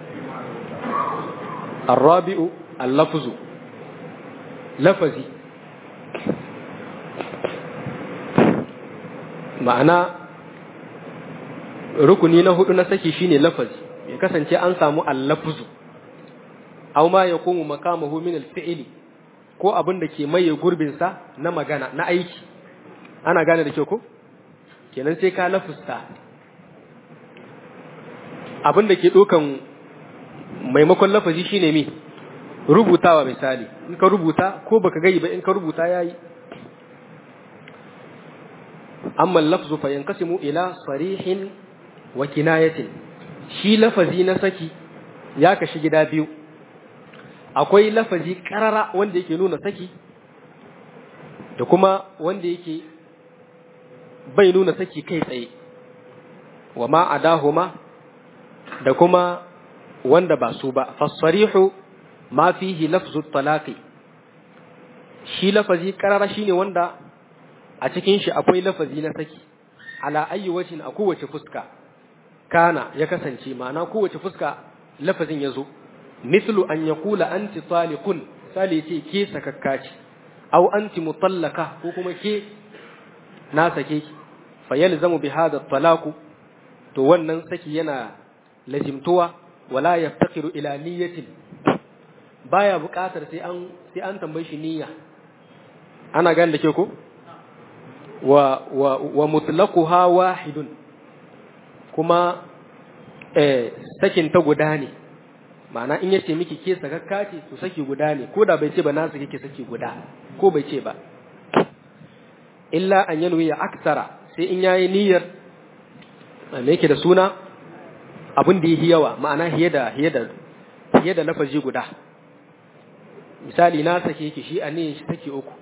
Speaker 1: الرابع اللفظ لفظي ma'ana rukuni na hudu na saki shine lafazi ya kasance an samu allafuzu aw ma yaqumu makamahu min al-fi'li ko abin da ke maye gurbin sa na magana na aiki ana gane da kyau ko kenan sai ka lafusta abin da ke dokan maimakon lafazi shine mi rubutawa misali in ka rubuta ko baka gai ba in ka rubuta yayi amma lafzu fa yankasimu ila sarihin wa kinayatin shi lafazi na saki ya kashi gida biyu akwai lafazi karara wanda yake nuna saki da kuma wanda yake bai nuna saki kai tsaye wa ma adahuma da kuma wanda ba su ba fasarihu ma fihi lafzu talaqi shi lafazi karara shine wanda a cikin shi akwai lafazi na saki ala ayi wajin a kowace fuska kana ya kasance ma'ana kowace fuska lafazin yazo mislu an yaqula anti taliqun sali ce ke sakakka ce aw anti mutallaka ko kuma ke na sake ki fa yalzamu bi hadha talaqu to wannan saki yana lazimtuwa wala yaftakiru ila niyyatin baya buƙatar sai an sai an tambaye shi niyya ana gane da ke ko wa wa wa mutlaquha wahidun kuma eh sakin ta guda ne ma'ana in yace miki ke sakakka ce to saki guda ne ko da bai ce ba na saki ke saki guda ko bai ce ba illa an yanwi ya aksara sai in yayi niyyar me yake da suna abin da yi yawa ma'ana hiye da hiye da hiye da lafazi guda misali na sake ki shi a ne shi take uku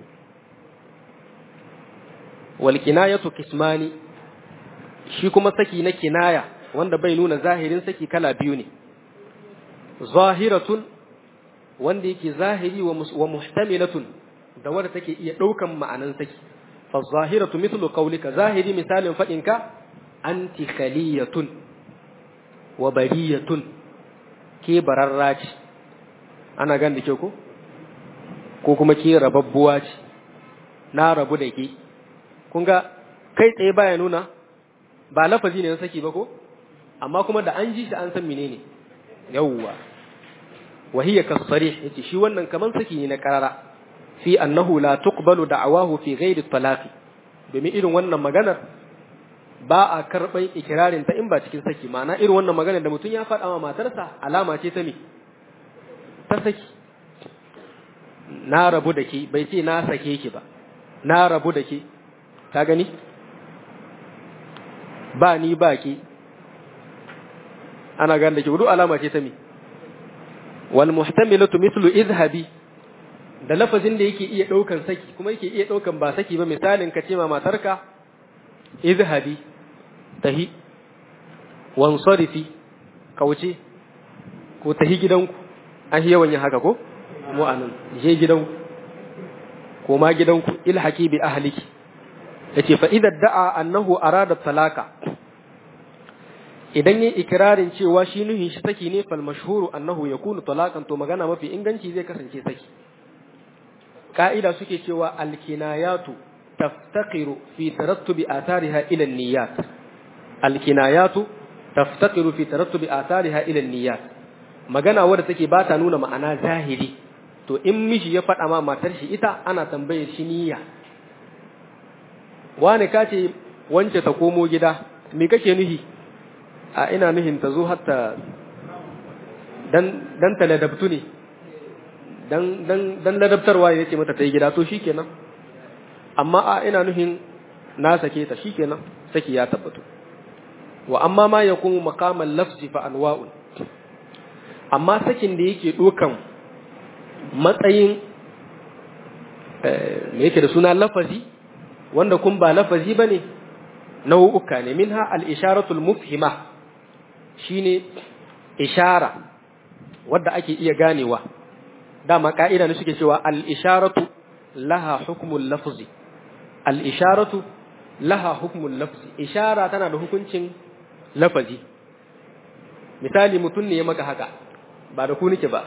Speaker 1: wal kinayatu kismani shi kuma saki na kinaya wanda bai nuna zahirin saki kala biyu ne zahiratun wanda yake zahiri wa muhtamilatun da wanda take iya daukan ma'anan saki fa zahiratu mithlu qawlika zahiri misalin fadinka anti khaliyatun wa bariyatun ke bararra ce ana gan da ke ko ko kuma ke rababbuwa ce na rabu da ke kun ga kai tsaye baya nuna ba lafazi ne na saki ba ko amma kuma da an ji shi an san menene yawwa wahiya kasarih yace shi wannan kaman saki ne na karara fi annahu la tuqbalu da'awahu fi ghairi talaqi domin irin wannan maganar ba a karɓar ikirarin ta in ba cikin saki ma'ana irin wannan magana da mutum ya faɗa wa matarsa alama ce ta me ta saki na rabu da ke bai ce na sake ki ba na rabu da ke ta gani ba ni ba ki ana gane da ke wudu alama ce ta me wal muhtamilatu mithlu izhabi da lafazin da yake iya ɗaukan saki kuma yake iya ɗaukan ba saki ba misalin ka ce ma matarka izhabi tahi wansarifi kauce ko tahi gidanku an yi yawan yin haka ko mu anan je gidanku ko ma gidanku ilhaki bi ahliki yace fa idza da'a annahu arada talaka idan yayi ikrarin cewa shi nuhin shi saki ne fal mashhuru annahu yakunu talakan to magana mafi inganci zai kasance saki ka'ida suke cewa al kinayatu taftaqiru fi tarattubi athariha ila niyyat al kinayatu taftaqiru fi tarattubi athariha ila niyyat magana wadda take ba ta nuna ma'ana zahiri to in miji ya faɗa ma matar shi ita ana tambayar shi niyya wani ka ce wance ta komo gida me kake nuhi a ina nuhin ta zo hatta dan dan ta ladabtu ne dan dan dan ladabtarwa ne yake mata ta yi gida to shikenan amma a ina nuhin na sake ta shikenan saki ya tabbatu wa amma ma yakunu maqamal lafzi fa anwa'un amma sakin da yake dokan matsayin me yake da suna lafazi wanda kun ba lafazi bane nau'uka ne minha al-isharatul mufhima shine ishara wadda ake iya ganewa dama ka'ida ne suke cewa al-isharatu laha hukmul lafzi al-isharatu laha hukmul lafzi ishara tana da hukuncin lafazi misali mutum ne ya maka haka ba da ku nake ba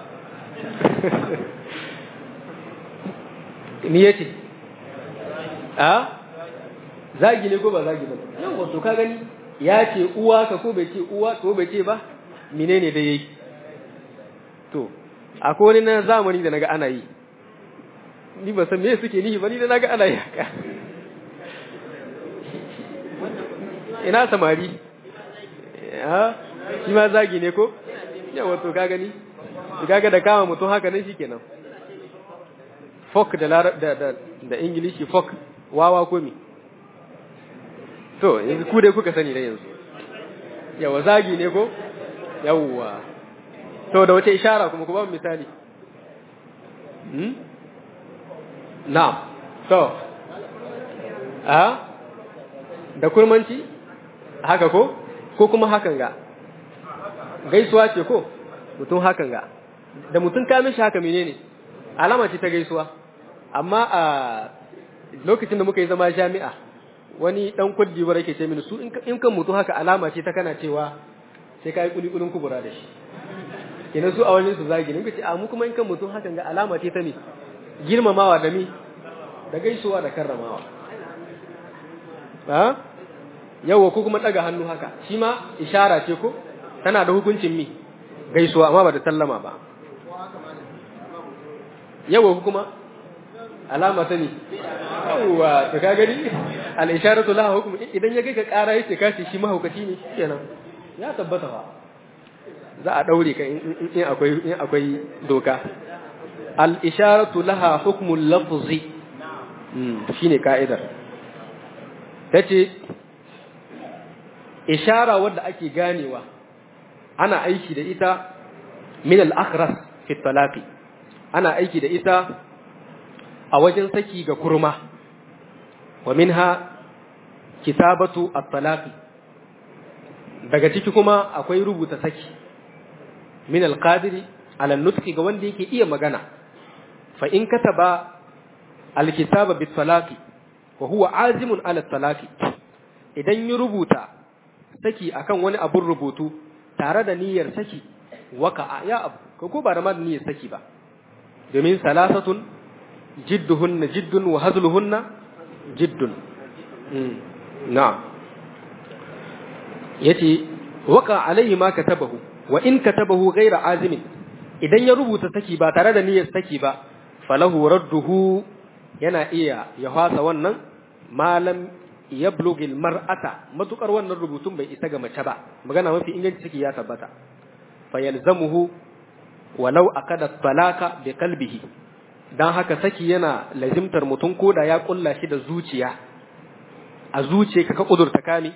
Speaker 1: ni yace a zagi ne ko ba zagi ba yau wato ka gani ya ce uwa ka ko bai ce uwa ko bai ce ba menene da yayi to akwai wani na zamani da naga ana yi ni ba san me suke nihi ba ni da naga ana yi haka ina samari ha shi ma zagi ne ko yawa to ka gani kaga da kama mutum haka nan shikenan folk da da da da ingilishi folk wawa ko mi to yanzu ku dai kuka sani da yanzu yawa zagi ne ko yawa to da wace ishara kuma ku ba misali hmm na'am to a da kurmanci haka ko ko kuma hakan ga gaisuwa ce ko mutum hakan ga da mutum ka mishi haka menene alama ce ta gaisuwa amma a lokacin da muka yi zama jami'a wani dan kwaddi bara yake ce mini su in kan mutum haka alama ce ta kana cewa sai ka yi kulikulin kubura da shi kenan su a wajen su zagi ne kace a mu kuma in kan mutum hakan ga alama ce ta ne girmamawa da mi da gaisuwa da karramawa ha yawa ko kuma daga hannu haka shi ma ishara ce ko tana da hukuncin mi gaisuwa amma ba da sallama ba yawa ko kuma alama ta ne yawa to ka gani al isharatu laha hukm idan ya kai ka kara yace ka ce shi mahaukaci ne kenan ya tabbata ba za a daure ka in akwai in akwai doka al isharatu laha hukmul lafzi shine ka'idar tace ishara wadda ake ganewa ana aiki da ita min al-akhras fi talaqi ana aiki da ita a wajen saki ga kurma wa minha kitabatu at-talaqi daga ciki kuma akwai rubuta saki min al-qadiri ala nutqi ga wanda yake iya magana fa in kataba al-kitaba bit-talaqi wa huwa azimun ala at-talaqi idan ya rubuta saki akan wani abun rubutu tare da niyyar saki waka ya abu ko ko ba da ma niyyar saki ba domin salasatun jidduhunna jiddun wa hazluhunna jiddun na'am yace waka alaihi ma katabahu wa in katabahu ghayra azimin idan ya rubuta saki ba tare da niyyar saki ba falahu radduhu yana iya ya fasa wannan malam yablugil mar'ata matukar wannan rubutun bai isa ga mace ba magana mafi inganci ciki ya tabbata fa yalzamuhu walau akada talaka bi qalbihi dan haka saki yana lazimtar mutum koda ya kulla shi da zuciya a zuciya ka kudurta kame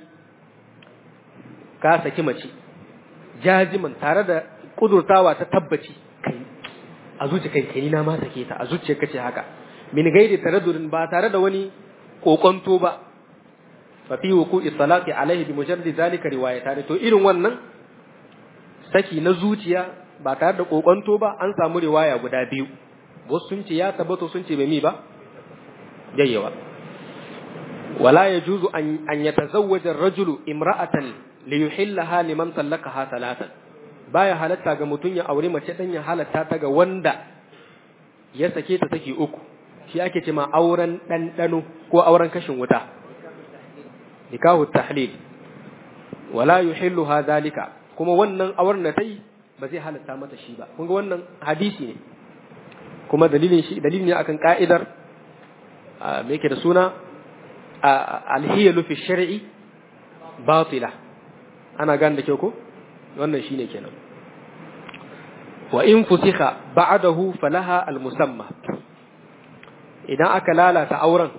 Speaker 1: ka saki mace jajiman tare da kudurtawa ta tabbaci kai a zuciya kai kai na ma sake ta a zuciya kace haka min gairi taraddudin ba tare da wani kokonto ba fafi wuku italaqi alaihi bi mujarrad zalika riwayatan to irin wannan saki na zuciya ba tare da kokonto ba an samu riwaya guda biyu wasu sun ce ya tabbato sun ce bai mi ba yayyawa wala yajuzu an an yatazawwaja ar-rajulu imra'atan liyuhillaha liman tallaqaha thalathan baya halatta ga mutun ya aure mace dan ya halatta ta ga wanda ya sake ta saki uku shi ake cewa auren dandano ko auren kashin wuta nikahu tahlil wala yuhilluha dhalika kuma wannan auren da tai ba zai halatta mata shi ba kun ga wannan hadisi ne kuma dalilin shi dalilin ne akan ka'idar me yake da suna alhiyalu fi shar'i batila ana gane da kyau ko wannan shine kenan wa in fusikha ba'dahu falaha almusamma idan aka lalata auren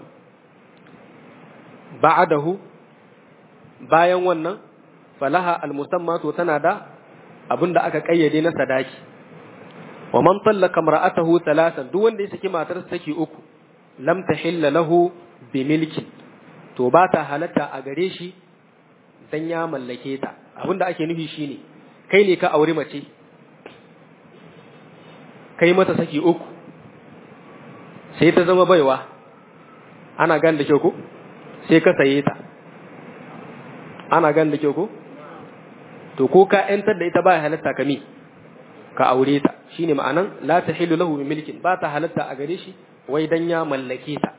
Speaker 1: ba'dahu bayan wannan falaha almusamma to tana da abinda aka kayyade na sadaki wa man tallaka mar'atahu thalathan duk wanda ya saki matarsa saki uku lam tahilla lahu bi milki to ba ta halatta a gare shi dan ya mallake ta abinda ake nufi shine kai ne ka aure mace kai mata saki uku sai ta zama baiwa ana gan da kyau ko sai ka saye ta ana gan da kyau ko to ko ka yantar da ita ba halatta ka mi ka aure ta shine ma'anan la tahillu lahu bi milkin ba ta halatta a gare shi wai dan ya mallake ta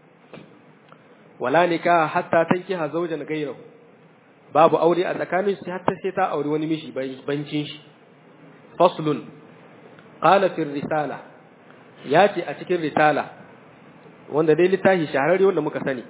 Speaker 1: wala nikah hatta tankiha zawjan ghayrahu babu aure a tsakanin su hatta sai ta aure wani mishi bancin shi faslun qala fi risala yace a cikin risala wanda dai littafi shahararre wanda muka sani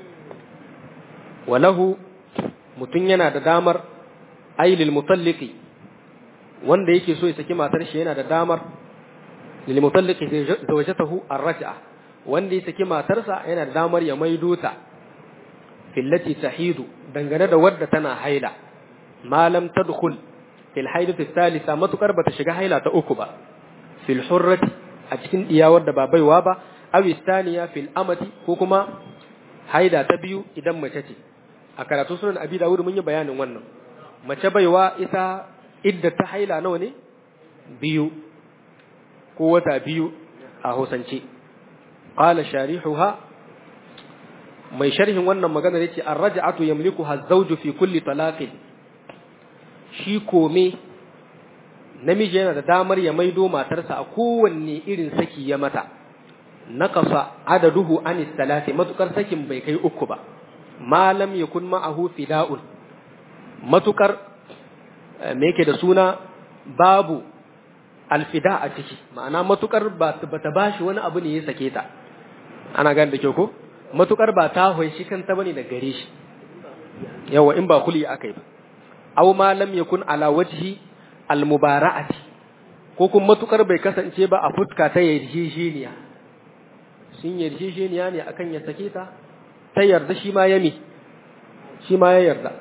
Speaker 1: walahu mutun yana da damar ailil mutalliki wanda yake so ya saki matar shi yana da damar lil mutalliki zawjatahu ar-raj'a wanda ya saki matarsa yana da damar ya maido ta fillati tahidu dangane da wadda tana haila malam tadkhul fil haidati thalitha matukar bata shiga haila ta uku ba fil hurrati a cikin diyawar da ba baiwa ba aw istaniya fil amati ko kuma haida ta biyu idan mace ce a karatu sunan abi dawud mun yi bayanin wannan mace baiwa ita idda ta haila nawa ne biyu ko wata biyu a hausance qala sharihuha mai sharhin wannan magana yace ar-raj'atu yamlikuha az-zawju fi kulli talaqin shi kome namiji yana da damar ya maido matarsa a kowanne irin saki ya mata naqasa adaduhu anis salati matukar sakin bai kai uku ba malam yakun ma'ahu fida'un matukar me yake da suna babu alfida a ciki ma'ana matukar ba ta bashi wani abu ne ya sake ta ana gane da kyau ko matukar ba ta hoyi kanta bane da gare shi yawa in ba kuli akai ba aw ma lam yakun ala wajhi almubara'ati ko kuma matukar bai kasance ba a fuska ta yarjejeniya sun yarjejeniya ne akan ya sake ta ta yarda shi ma yami shi ma ya yarda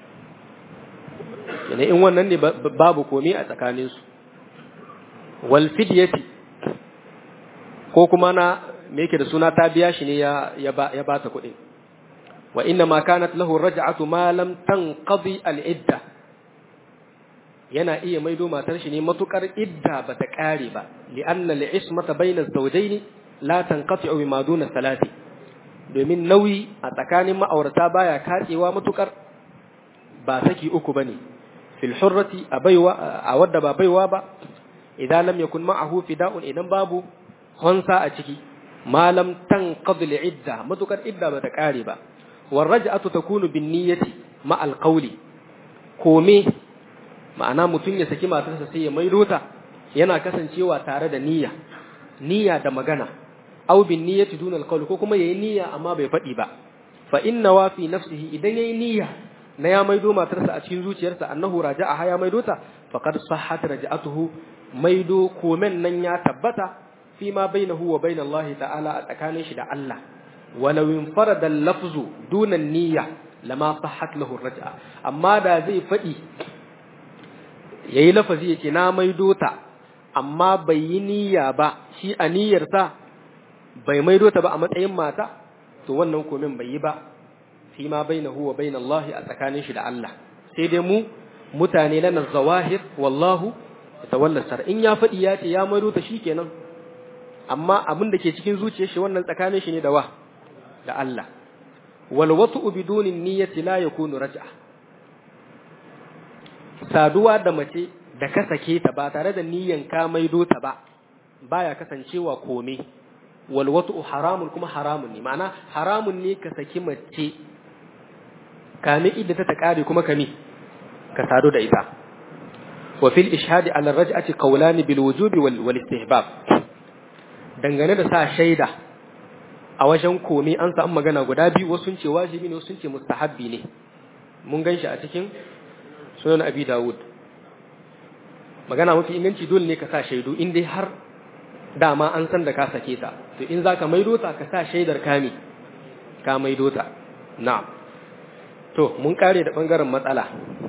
Speaker 1: yana in wannan ne babu komai a tsakaninsu wal fidyati ko kuma na me yake da suna ta biya shi ne ya ya ba ya bata kuɗi wa inna ma kanat lahu raj'atu ma lam tanqadi al idda yana iya maido matar shi ne matukar idda bata kare ba li anna al ismata bayna az-zawjayn la tanqati'u bima duna salati domin nauyi a tsakanin ma'aurata baya katsewa matukar ba saki uku bane fil hurrati a baiwa a wadda ba baiwa ba idan lam yakun ma'ahu fida'un idan babu honsa a ciki malam tanqad idda matukar idda bata kare ba war raj'atu takunu bin niyyati ma al qawli kome ma'ana mutun ya saki matarsa sai ya maido ta yana kasancewa tare da niyya niyya da magana aw bin niyyati dun al qawl ko kuma yayi niyya amma bai faɗi ba fa inna wa fi nafsihi idan yayi niyya na ya maido matarsa a cikin zuciyarsa annahu raja'a ya maido ta faqad sahhat raja'atuhu maido komen nan ya tabbata fi ma bainahu wa bain Allah ta'ala a tsakanin shi da Allah walau infarada al-lafzu duna niyya lama sahhat lahu raj'a amma da zai fadi yayi lafazi yace na maido ta amma bai yi niyya ba shi a niyyarsa bai maido ta ba a matsayin mata to wannan komen bai yi ba fi ma bainahu wa bain Allah a tsakanin shi da Allah sai dai mu mutane na zawahir wallahu tawalla sar in ya faɗi ya ce ya maido ta shikenan amma abin da ke cikin zuciyar shi wannan tsakanin shi ne da wa da Allah wal wat'u biduni niyyati la yakunu raj'a saduwa da mace da ka sake ta ba tare da niyyan ka maido ta ba baya kasancewa kome wal wat'u haramun kuma haramun ne ma'ana haramun ne ka saki mace kame idda ta kare kuma kami ka sadu da ita wa fil ishhadi ala raj'ati qawlan bil wujubi wal, wal istihbab dangane da sa shaida a wajen komi an samu magana guda biyu wasu ce wajibi ne wasu ce mustahabbi ne mun ganshi a cikin sunan abi dawud magana mafi inganci dole ne ka sa shaidu in dai har dama an san da ka sake ta to in zaka maido ta ka sa shaidar kami ka maido ta na'am to mun kare da bangaren matsala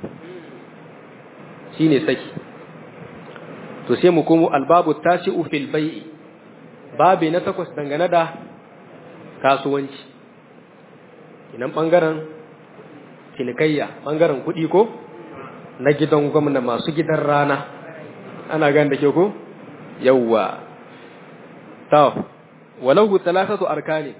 Speaker 1: shine saki to sai mu komo albabu tasi'u fil bai'i babi na takwas dangane da kasuwanci inan bangaren cinikayya bangaren kuɗi ko na gidan gwamna masu gidan rana ana gan da ke ko yawwa ta walahu talatatu arkani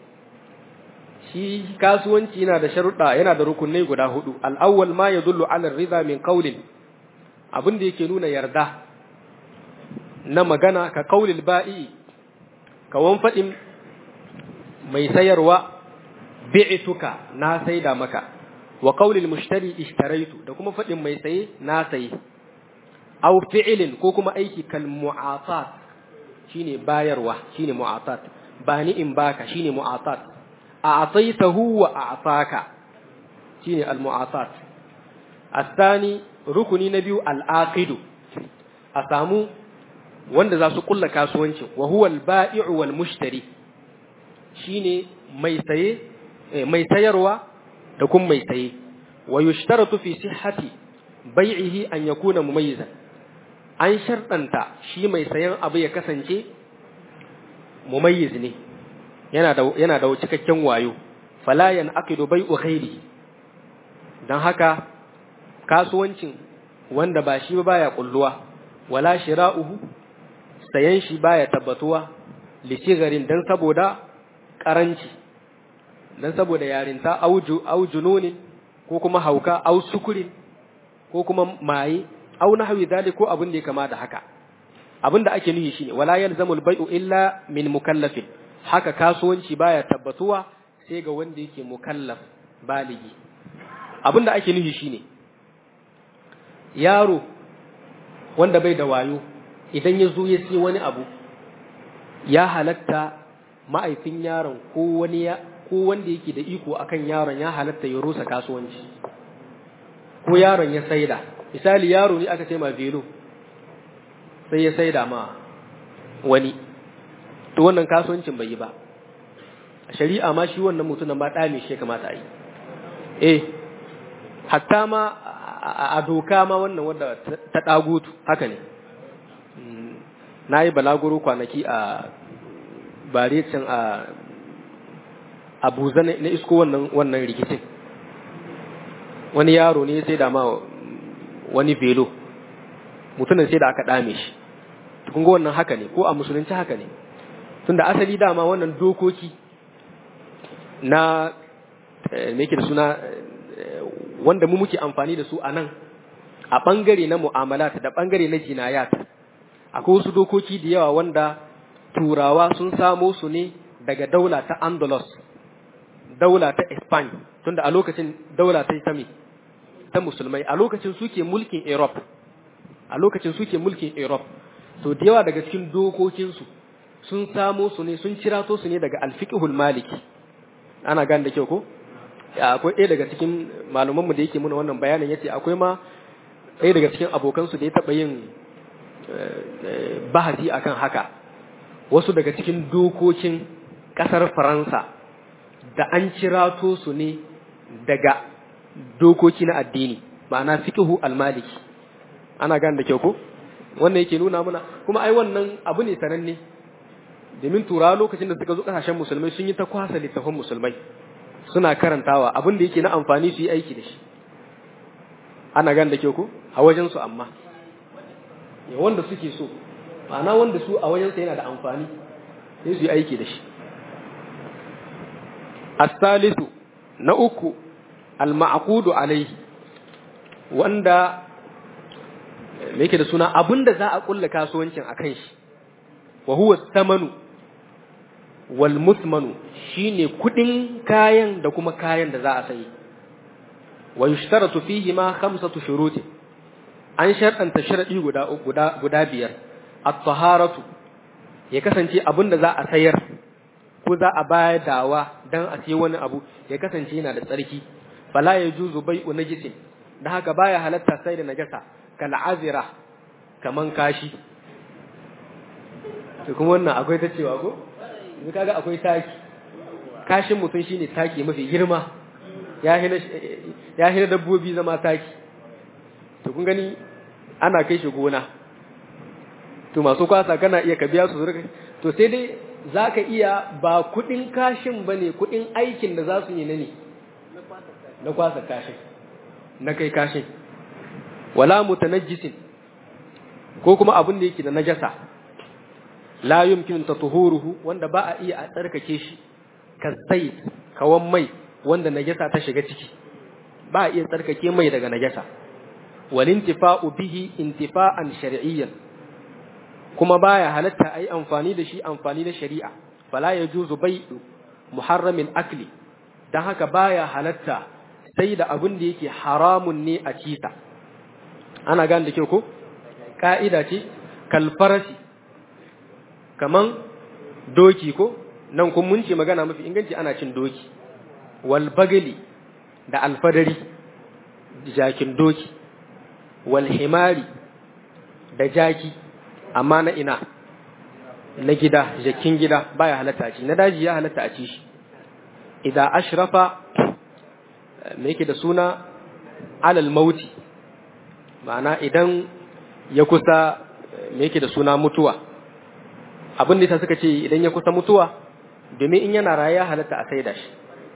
Speaker 1: shi kasuwanci yana da sharuɗa yana da rukunai guda hudu al'awwal ma yadullu ala ridha min qawlin abin da yake nuna yarda na magana ka qaulil ba'i kawan fadin mai sayarwa bi'tuka na saida maka wa qaulil mushtari ishtaraitu da kuma fadin mai saye na saye aw fi'lin ko kuma aiki kal mu'atat shine bayarwa shine mu'atat bani in baka shine mu'atat a'taytahu wa a'taka shine al mu'atat الثاني rukuni na biyu al'aqidu a samu wanda za su kulla kasuwancin wa huwa al-ba'i'u wal mushtari shine mai saye mai sayarwa da kuma mai saye wa yushtaratu fi sihhati bai'ihi an yakuna mumayyizan an shartanta shi mai sayan abu ya kasance mumayyiz ne yana da yana da cikakken wayo fala yan aqidu bai'u ghairi dan haka kasuwancin wanda ba shi ba baya kulluwa wala shira'uhu sayan shi baya tabbatuwa lisigarin dan saboda karanci dan saboda yarinta auju aujununin ko kuma hauka au sukurin ko kuma maye au nahwi zalik ko abin da ya kama da haka abin da ake nufi shine wala yalzamul bai'u illa min mukallafin haka kasuwanci baya tabbatuwa sai ga wanda yake mukallaf baligi abin da ake nufi shine yaro wanda bai da wayo idan ya zo ya sai wani abu ya halatta ma'aifin yaron ko wani ya ko wanda yake da iko akan yaron ya halatta ya rusa kasuwanci ko yaron ya saida misali yaro ne aka ce ma velo sai ya saida ma wani to wannan kasuwancin bai yi ba shari'a ma shi wannan mutumin ba ɗame shi kamata a yi eh hatta ma a doka ma wannan wadda ta ɗagutu haka ne na yi balaguro kwanaki a barecin a abuza na isko wannan wannan rikicin wani yaro ne sai da ma wani velo mutumin sai da aka ɗame shi kun ga wannan haka ne ko a musulunci haka ne tunda asali dama wannan dokoki na me yake da suna wanda mu muke amfani da su a nan a ɓangare na mu'amalat da ɓangare na jinayat akwai wasu dokoki da yawa wanda turawa sun samo su ne daga daula ta andalus daula ta Spain tunda a lokacin daula ta ta ta musulmai a lokacin suke mulkin Europe a lokacin suke mulkin Europe to da yawa daga cikin dokokinsu sun samo su ne sun cirato su ne daga alfiqhul maliki ana gane da kyau ko akwai ɗaya daga cikin malumanmu da yake muna wannan bayanin yace akwai ma ɗaya daga cikin abokansu da ya taɓa yin bahasi akan haka wasu daga cikin dokokin ƙasar Faransa da an cirato su ne daga dokoki na addini ma'ana fiqhu al-maliki ana gane da kyau ko wannan yake nuna mana kuma ai wannan abu ne sananne domin turawa lokacin da suka zo kasashen musulmai sun yi ta kwasa littafin musulmai suna karantawa abin da yake na amfani su yi aiki da shi ana gane da kyau ko a wajen su amma ya wanda suke so ma'ana wanda su a wajen sa yana da amfani sai su yi aiki da shi as-salisu na uku al-ma'qudu alaihi wanda me yake da suna abinda za a kulla kasuwancin akan shi wa huwa samanu wal musmanu shine kudin kayan da kuma kayan da za a sayi wa yushtaratu fihi ma khamsatu shuruti an sharɗanta sharadi guda guda guda biyar at-taharatu ya kasance abin da za a sayar ko za a bayar dawa dan a sayi wani abu ya kasance yana da tsarki fala yajuzu bai'u najisin da haka baya halatta sai da najasa kal azira kaman kashi to kuma wannan akwai ta cewa ko yanzu kaga akwai taki kashin mutum shine taki mafi girma ya hina ya hina dabbobi zama taki to kun gani ana kai shi gona to masu kwasa kana iya ka biya su zurka to sai dai zaka iya ba kudin kashin bane kudin aikin da za su yi na ne na kwasa kashin na kai kashin wala mutanajjisin ko kuma abin da yake da najasa la yumkin tatuhuruhu wanda ba a iya a tsarkake shi kasai kawan mai wanda najasa ta shiga ciki ba a iya tsarkake mai daga najasa wal intifa'u bihi intifa'an shar'iyyan kuma baya halatta ai amfani da shi amfani da shari'a fala yajuzu bai'u muharramin akli dan haka baya halatta sai da abin da yake haramun ne a cita ana gane da kyau ko ka'ida ce kalfarasi kaman doki ko nan kun mun ce magana mafi inganci ana cin doki wal bagali da alfadari jakin doki wal himari da jaki amma na ina na gida jakin gida baya halatta a ci na daji ya halatta a ci shi idan ashrafa me yake da suna alal mauti ma'ana idan ya kusa me yake da suna mutuwa abin da suka ce idan ya kusa mutuwa domin in yana raye ya halatta a saida shi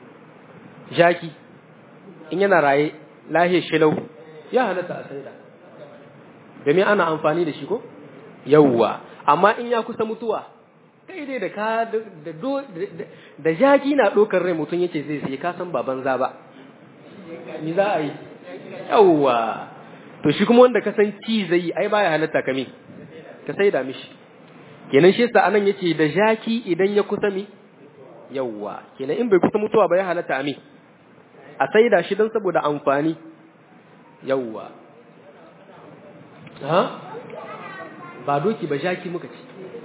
Speaker 1: jaki in yana raye lahe shilau ya halatta a saida domin ana amfani da shi ko yawwa amma in ya kusa mutuwa kai dai da ka da da jaki na dokar rai mutum yace zai sai ka san baban za ba ni za a yi yawwa to shi kuma wanda ka san ci zai yi ai baya halatta kame ka saida mishi kenan shi yasa anan yace da jaki idan ya kusa mi yawwa kenan in bai kusa mutuwa ba ya halatta ami a saida shi don saboda amfani yawwa ha ba doki ba jaki muka ci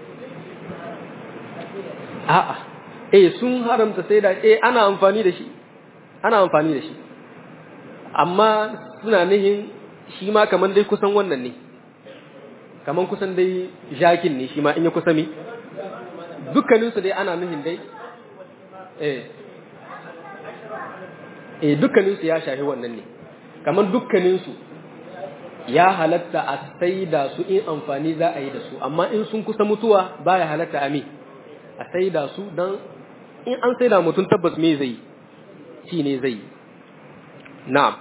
Speaker 1: a'a eh sun haramta saida eh ana amfani da shi ana amfani da shi amma suna nihin shi ma kaman dai kusan wannan ne kaman kusan dai jakin ne shi ma in ya kusa mi dukkaninsu dai ana nuhin dai eh eh dukkaninsu ya shafi wannan ne kaman dukkaninsu ya halatta a saida su in amfani za a yi da su amma in sun kusa mutuwa baya halatta a mi a saida su don in an saida mutum tabbas me zai shi ne zai na'am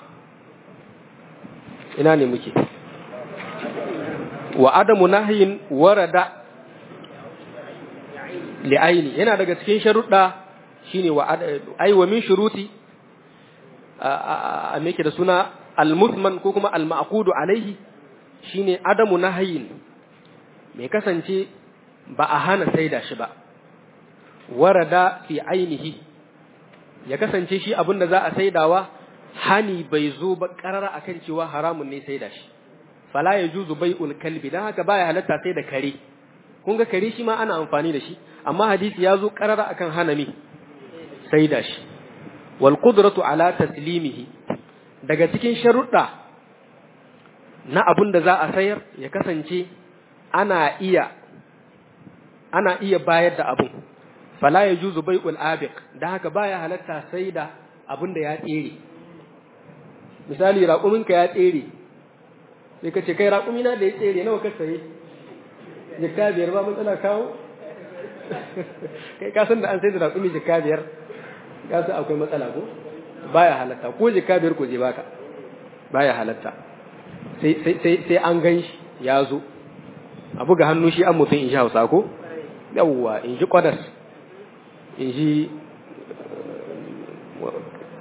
Speaker 1: ina ne muke wa adamu nahyin warada li'aini yana daga cikin sharuɗa shine wa ai wa min shuruti a me da suna al-musman ko kuma al-ma'qudu alaihi shine adamu nahyin mai kasance ba a hana saida shi ba warada fi ainihi ya kasance shi abinda za a saidawa hani bai zo ba karara akan cewa haramun ne saida shi fala ya juzu bai'ul kalbi dan haka baya halatta sai da kare kun ga kare shi ma ana amfani da shi amma hadisi ya zo karara akan hanami sai da shi wal qudratu ala taslimihi daga cikin sharuɗa na abun da za a sayar ya kasance ana iya ana iya bayar da abun fala ya juzu bai'ul abiq dan haka baya halatta sai da abun da ya tsere misali raƙuminka ya tsere sai ka ce kai raƙumina da ya tsere nawa ka saye jikka biyar ba matsala kawo kai ka san da an sai da raƙumi jikka biyar ka san akwai matsala ko baya halatta ko jikka biyar ko je baka baya halatta sai sai sai an gan shi ya zo a buga hannu shi an mutum in ji hausa ko yawwa in ji kwadas in ji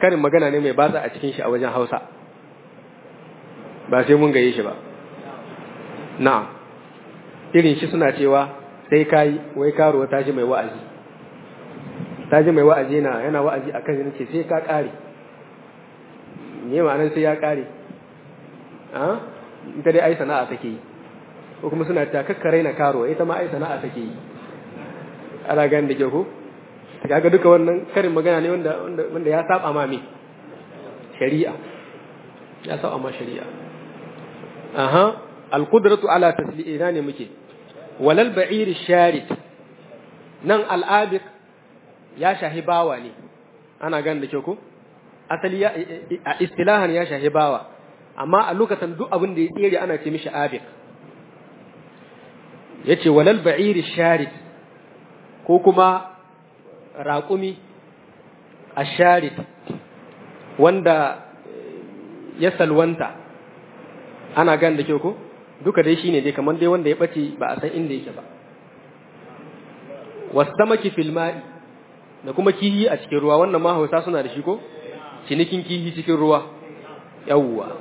Speaker 1: karin magana ne mai batsa a cikin shi a wajen hausa ba sai mun gaye shi ba na'am irin shi suna cewa sai kai wai karuwa ta ji mai wa'azi ta ji mai wa'azi na yana wa'azi akan yana ce sai ka kare me ma'anar sai ya kare a ita dai ai sana'a take yi ko kuma suna ta kakkare na karuwa ita ma ai sana'a take yi ana ganin da ke ko kaga duka wannan karin magana ne wanda wanda ya saba ma me shari'a ya saba ma shari'a aha alqudratu ala tasli'ina ne muke walal ba'ir sharid nan al'abiq ya shahi bawa ne ana ganin da ke ko asali ya a istilahan ya shahi bawa amma a lokacin duk abin da ya tsere ana ce mishi abiq yace walal ba'ir sharid ko kuma raƙumi a sharit wanda ya salwanta ana gan da kyau ko duka dai shine dai kamar dai wanda ya ɓace ba a san inda yake ba wasamaki filma'i da kuma kihi a cikin ruwa wannan ma hausa suna da shi ko cinikin kihi cikin ruwa yawwa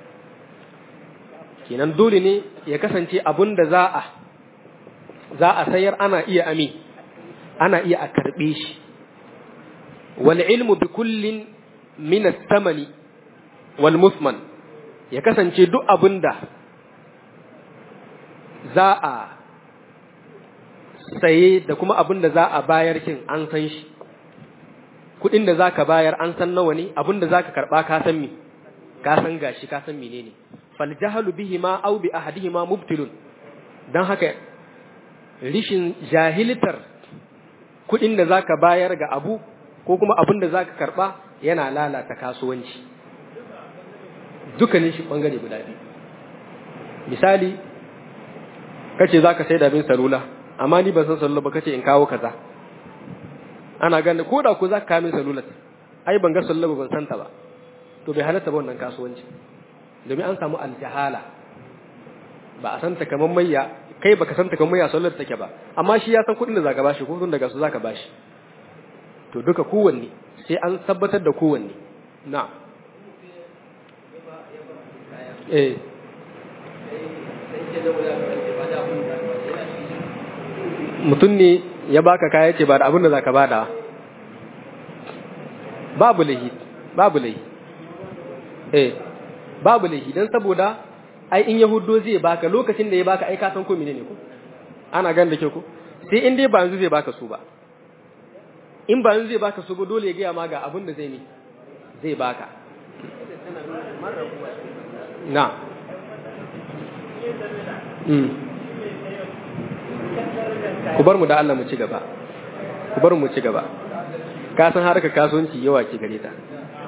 Speaker 1: kenan dole ne ya kasance abun da za a za a sayar ana iya ami ana iya a karɓe shi wal ilmu bi kullin min as-samani wal musman ya kasance duk abinda za a saye da kuma abinda za a bayar kin an san shi kudin da zaka bayar an san nawa ne abinda zaka karba ka san mi ka san gashi ka san menene fal jahalu bihima aw bi ahadihima mubtilun dan haka rishin jahiltar kuɗin da zaka bayar ga abu ko kuma abin da zaka karɓa yana lalata kasuwanci dukkanin shi ɓangare guda biyu misali kace zaka sai da bin salula amma ni ban san salula ba kace in kawo kaza ana ganin ko da ku zaka kawo min salula ai ban ga salula ban santa ba to bai halatta ba wannan kasuwanci domin an samu aljahala ba a santa kamar mayya kai baka santa kamar mayya sallar take ba amma shi ya san kuɗin da zaka bashi ko tun daga su zaka bashi to duka kowanne sai an tabbatar da kowanne na eh mutum ne ya baka kaya ce ba da abin da zaka bada babu lahi babu lahi eh babu lahi dan saboda ai in yahudo zai baka lokacin da ya baka ai ka san ko menene ko ana gan da ke ko sai in dai ba yanzu zai baka su ba in ba yanzu zai baka su ba dole ya gaya ma ga abin da zai ne zai baka na mm. ku bar mu da Allah mu ci gaba ku bar mu ci gaba ka san harkar kasuwanci yawa ke gare ta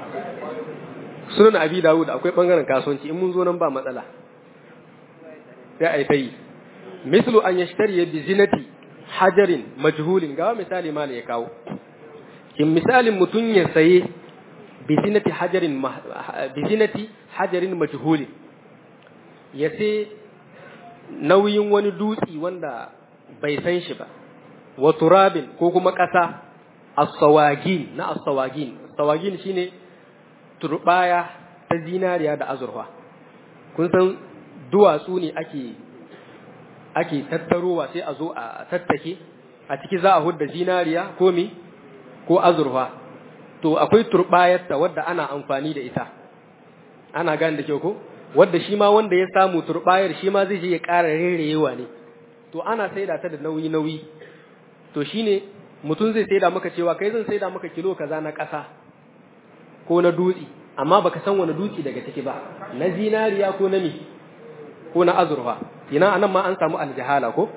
Speaker 1: sunan abi dawud akwai bangaren kasuwanci in mun zo nan ba matsala sai ai tayi mislu an yashtari bi zinati hajarin majhulin ga misali mala ya kawo kin misalin mutun ya saye bi zinati hajarin bi zinati hajarin majhulin ya sai nauyin wani dutsi wanda bai san shi ba wa turabin ko kuma ƙasa as-sawagin na as-sawagin sawagin shine turbaya ta zinariya da azurfa kun san duwatsu ne ake ake tattarowa sai a zo a tattake a ciki za a hudda zinariya ko mi ko azurfa to akwai turbayarta wadda ana amfani da ita ana gane da kyau ko wadda shi ma wanda ya samu turbayar shi ma zai je ya ƙara rerewa ne to ana saida ta da nauyi nauyi to shine mutum zai saida maka cewa kai zan saida maka kilo kaza na ƙasa ko na dutse amma baka san wani dutse daga ciki ba na zinariya ko na mi ko na azurfa ina anan ma an samu aljahala ko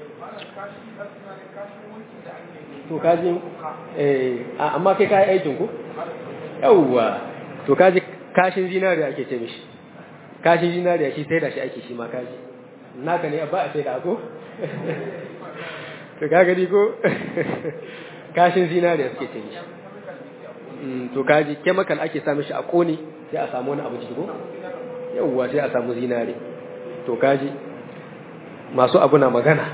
Speaker 1: to kaji eh amma kai kai aikin ku yawwa to kaji kashin zinariya ake ce mishi kashin zinariya shi sai da shi ake shi ma kaji naka ne ba a sai da ko to ka gani ko kashin zinariya suke ce mishi to kaji chemical ake sa mishi a kone sai a samu wani abu ciki ko yawwa sai a samu zinare to kaji masu abu na magana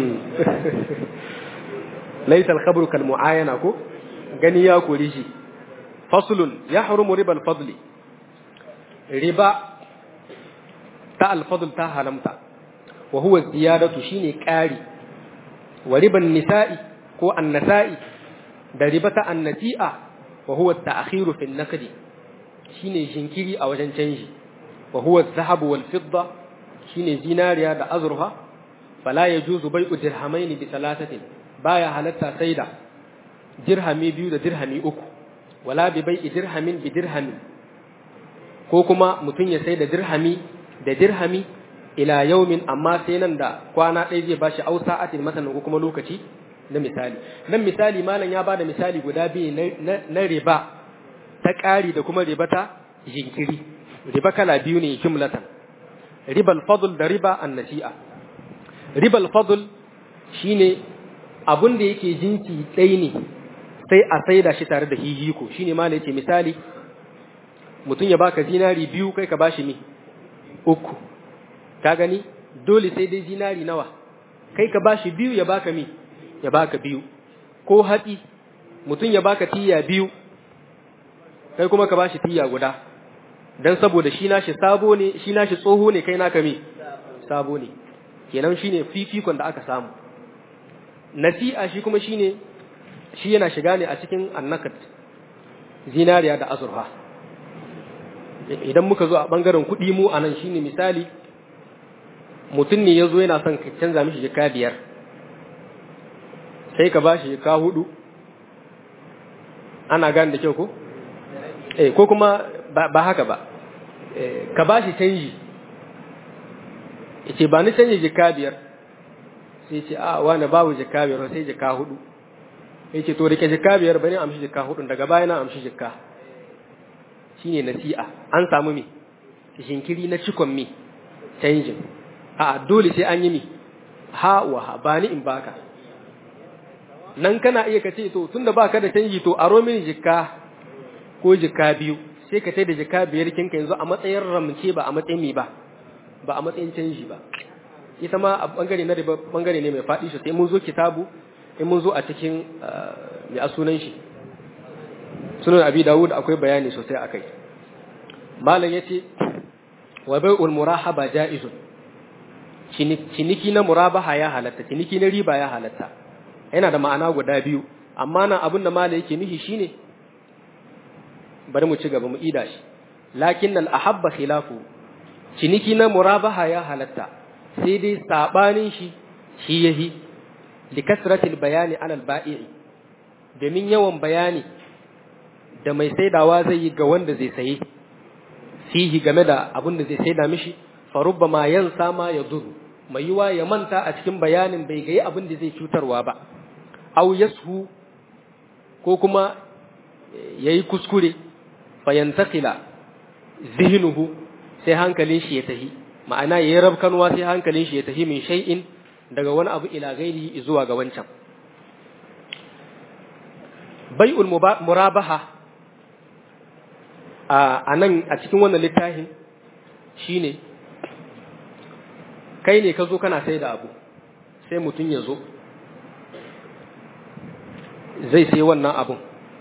Speaker 1: laisa al-khabru kal muayana ko gani ya kori shi faslun yahrumu riba al-fadli riba ta al-fadl ta halamta wa huwa ziyadatu shine ƙari wa riban nisa'i ko annasa'i da riba ta annati'a wa huwa ta'khiru fi an-naqdi shine jinkiri a wajen canji wa huwa adh-dhahab wal fidda shine zinariya da azurfa fala yajuzu bai'u dirhamain bi thalathatin baya halatta saida dirhami biyu da dirhami uku wala bi bai'i dirhamin bi dirhamin ko kuma mutun ya saida dirhami da dirhami ila yaumin amma sai nan da kwana ɗaya zai bashi au sa'atin masalan ko kuma lokaci na misali nan misali malam ya bada misali guda biyu na riba ta ƙari da kuma riba ta jinkiri riba kala biyu ne jumlatan ribal fadl da riba annasi'a ribal fadl shine abun da yake jinki ɗaya ne sai a saida shi tare da hihiko shine malam yace misali mutum ya baka zinari biyu kai ka bashi mi uku ka gani dole sai dai zinari nawa kai ka bashi biyu ya baka mi ya baka biyu ko hatsi mutum ya baka tiya biyu kai kuma ka bashi tiya guda dan saboda shi nashi sabo ne shi nashi tsoho ne kai naka mi sabo ne kenan shine fifikon da aka samu nasi'a shi kuma shine shi yana shiga ne a cikin annakat zinariya da azurfa idan muka zo a bangaren kuɗi mu anan shine misali mutum ne ya zo yana son ka canza mishi jika biyar sai ka ba shi jika hudu ana gane da kyau ko? eh ko kuma ba haka ba ka ba shi canji ya ce ba ni canji jika biyar sai ce a wani babu jika biyar sai jika hudu ya ce to rike jika biyar bari amshi jika hudu daga baya na amshi jika shine nasi'a an samu me shinkiri na cikon me canjin a dole sai an yi mi ha wa ha ba ni in baka nan kana iya kace to tunda baka da canji to aro mini jikka ko jikka biyu sai ka tai da jikka biyar kinka yanzu a matsayin ramce ba a matsayin mi ba ba a matsayin canji ba ita ma a bangare na riba bangare ne mai faɗi sai mun zo kitabu in mun zo a cikin mai a sunan shi sunan abi dawud akwai bayani sosai akai malam yace wa bai'ul murahaba ja'izun ciniki na murabaha ya halatta ciniki na riba ya halatta yana da ma'ana guda biyu amma nan abin da mala yake nufi shine bari mu ci gaba mu ida shi lakin al ahabba khilafu ciniki na murabaha ya halatta sai dai sabanin shi shi yahi li kasratil bayani alal ba'i domin yawan bayani da mai saidawa zai yi ga wanda zai saye fihi game da abin da zai saida mishi farubba ma yansa ma ya duru mai yiwa ya manta a cikin bayanin bai gayi abin da zai cutarwa ba au yashu ko kuma yayi kuskure fayantakila zihnuhu sai hankalin shi ya tahi ma'ana yayi rabkanwa sai hankalin shi ya tahi min shay'in daga wani abu ila gairi zuwa ga wancan bai'ul murabaha a nan a cikin wannan littafin shine kai ne ka zo kana sai da abu sai mutum ya zo zai sai wannan abun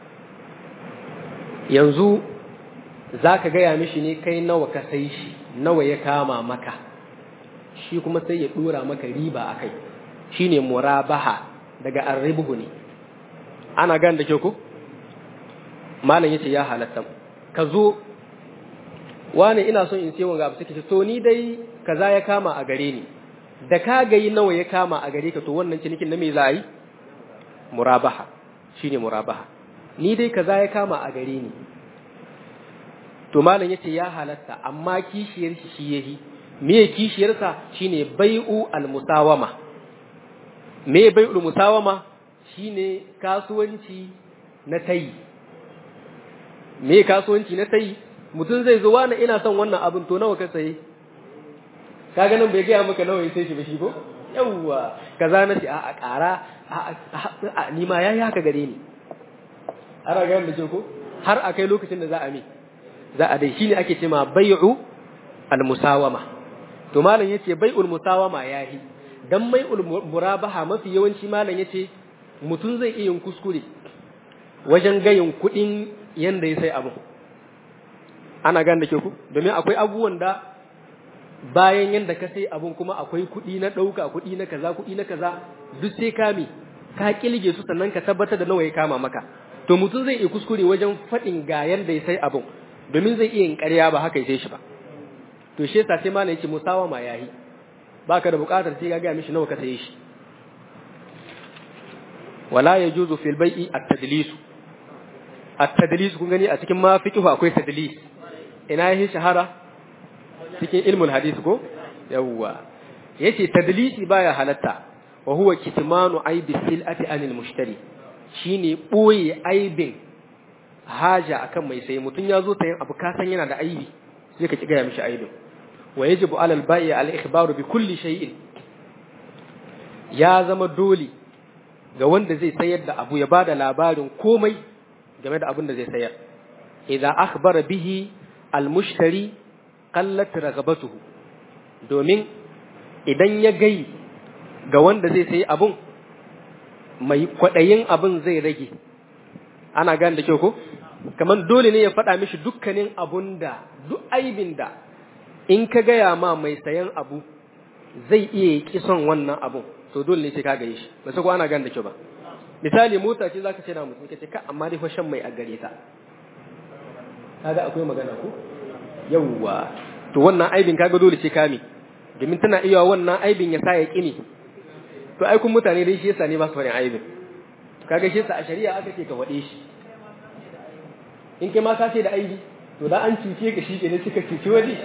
Speaker 1: yanzu za ka gaya mishi ne kai nawa ka sai shi nawa ya kama maka shi kuma sai ya dora maka riba a kai shi ne murabaha daga arribuhu ne ana gan da ke ku malam yace ya halatta ka zo wani ina son in sai wanga abu suke to ni dai kaza ya kama a gare ni da ka gayi nawa ya kama a gare ka to wannan cinikin na me za a yi murabaha shine murabaha ni dai kaza ya kama a gare ni to malam yace ya halatta amma kishiyar shi shi yahi me kishiyar sa shine bai'u almusawama me bai'ul musawama shine kasuwanci na tayi me kasuwanci na tayi mutum zai zo wani ina son wannan abin to nawa ka saye kaga nan bai gaya maka nawa ya sai shi ba shi ko yawwa kaza na ce a ƙara a ni ma yayi haka gare ni ana ga da ke ko har a kai lokacin da za a mi za a dai shine ake cewa bai'u al-musawama to malam yace bai'ul musawama yahi dan bai'ul murabaha mafi yawanci malam yace mutum zai iya yin kuskure wajen gayin kuɗin yanda ya sai abun ana gane da ke ku domin akwai abubuwan da bayan yanda ka sai abun kuma akwai kuɗi na ɗauka kuɗi na kaza kuɗi na kaza duk sai kame ka kilge su sannan ka tabbatar da nawa ya kama maka to mutum zai iya kuskure wajen faɗin ga yanda ya sai abun domin zai iya yin ƙarya ba haka ya sai shi ba to shi yasa sai ma yace musawa ma yayi baka da buƙatar sai ka ga mishi nawa ka saye shi wala yajuzu fil bai'i at-tadlis at-tadlis kun gani a cikin ma fiqh akwai tadlis ina yi shahara cikin ilmul hadith ko yawwa yace tadlisi baya halatta wa huwa kitmanu aibi silati anil mushtari shine boye aibin haja akan mai sai mutun yazo sayan abu ka san yana da aibi sai ka kiga mishi aibin wa yajibu alal bai'i al ikhbaru bi kulli shay'in ya zama dole ga wanda zai sayar da abu ya bada labarin komai game da abin da zai sayar idza akhbara bihi al mushtari qallat ragabatuhu domin idan ya gai ga wanda zai sayi abun mai kwaɗayin abun zai rage ana gane da kyau ko kamar dole ne ya faɗa mishi dukkanin abun da duk aibin da in ka gaya ma mai sayan abu zai iya ki son wannan abun to dole ne sai ka gaye shi ba sai ko ana gane da kyau ba misali mota ce zaka ce na mutum kace ka amma dai fa shan mai a gare ta kaga akwai magana ko yawwa to wannan aibin kaga dole sai kame domin tana iya wannan aibin ya sa ya kini to ai kun mutane dai shi yasa ne ba su faɗin aibin kaga shi yasa a shari'a aka ce ka waɗe shi in kai ma ka ce da aibi to da an cuce ka shi kenan suka cuci wani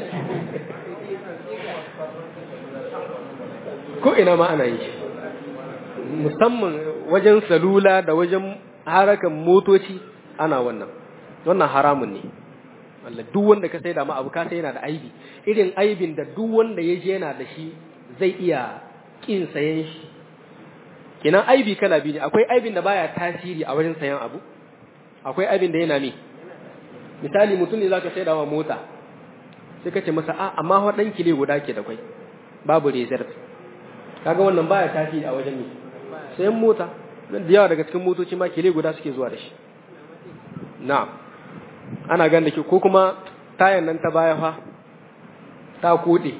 Speaker 1: ko ina ma ana yi musamman wajen salula da wajen harakan motoci ana wannan wannan haramun ne Allah duk wanda ka sai da ma abu ka sai yana da aibi irin aibin da duk wanda ya je yana da shi zai iya kin sayan shi kenan aibi kala biyu ne akwai aibin da baya tasiri a wajen sayan abu akwai aibin da yana ne misali mutum ne zaka sai da wa mota sai ka ce masa a amma fa dan kile guda ke da kai babu reserve kaga wannan baya tasiri a wajen ne sayan mota da yawa daga cikin motoci ma kile guda suke zuwa da shi na'am ana gan da ke ko kuma tayan nan ta baya fa ta kode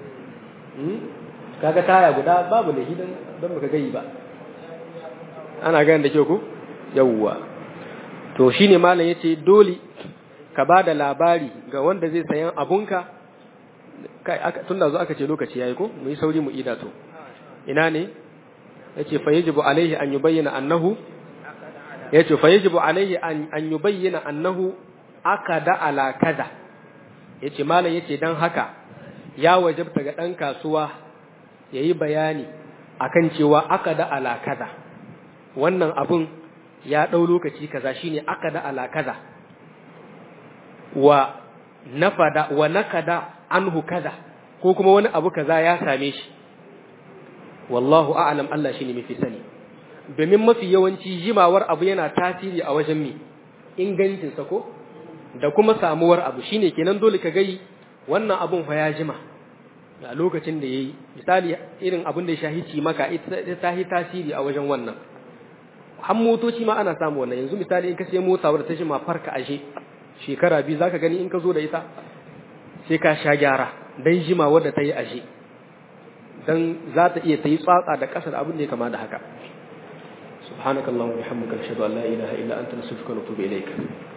Speaker 1: kaga taya guda babu da hidan don baka gayi ba ana gan da ke ko yawwa to shine malam yace dole ka ba da labari ga wanda zai sayan abunka kai tun da zo aka ce lokaci yayi ko mu yi sauri mu ida to ina ne yace fa yajibu alaihi an yubayyana annahu yace fa yajibu alaihi an yubayyana annahu akada ala kaza yace malam yace dan haka ya wajabta ga dan kasuwa yayi bayani akan cewa akada ala kaza wannan abun ya dau lokaci kaza shine akada ala kaza wa nafada wa nakada anhu kaza ko kuma wani abu kaza ya same shi wallahu a'lam Allah shine mafi sani domin mafi yawanci jimawar abu yana tasiri a wajen mi ingancin sa ko da kuma samuwar abu shine kenan dole ka gai wannan abun fa ya jima a lokacin da yayi misali irin abun da ya shahici maka ita ta yi tasiri a wajen wannan har motoci ma ana samu wannan yanzu misali in ka sai mota wadda ta jima farka ashe shekara biyu zaka gani in ka zo da ita sai ka sha gyara dan jima wadda ta yi ashe dan za ta iya ta yi tsatsa da ƙasa da abin da ya kama da haka subhanakallahumma wa bihamdika ashhadu an la ilaha illa anta nastaghfiruka wa natubu ilayk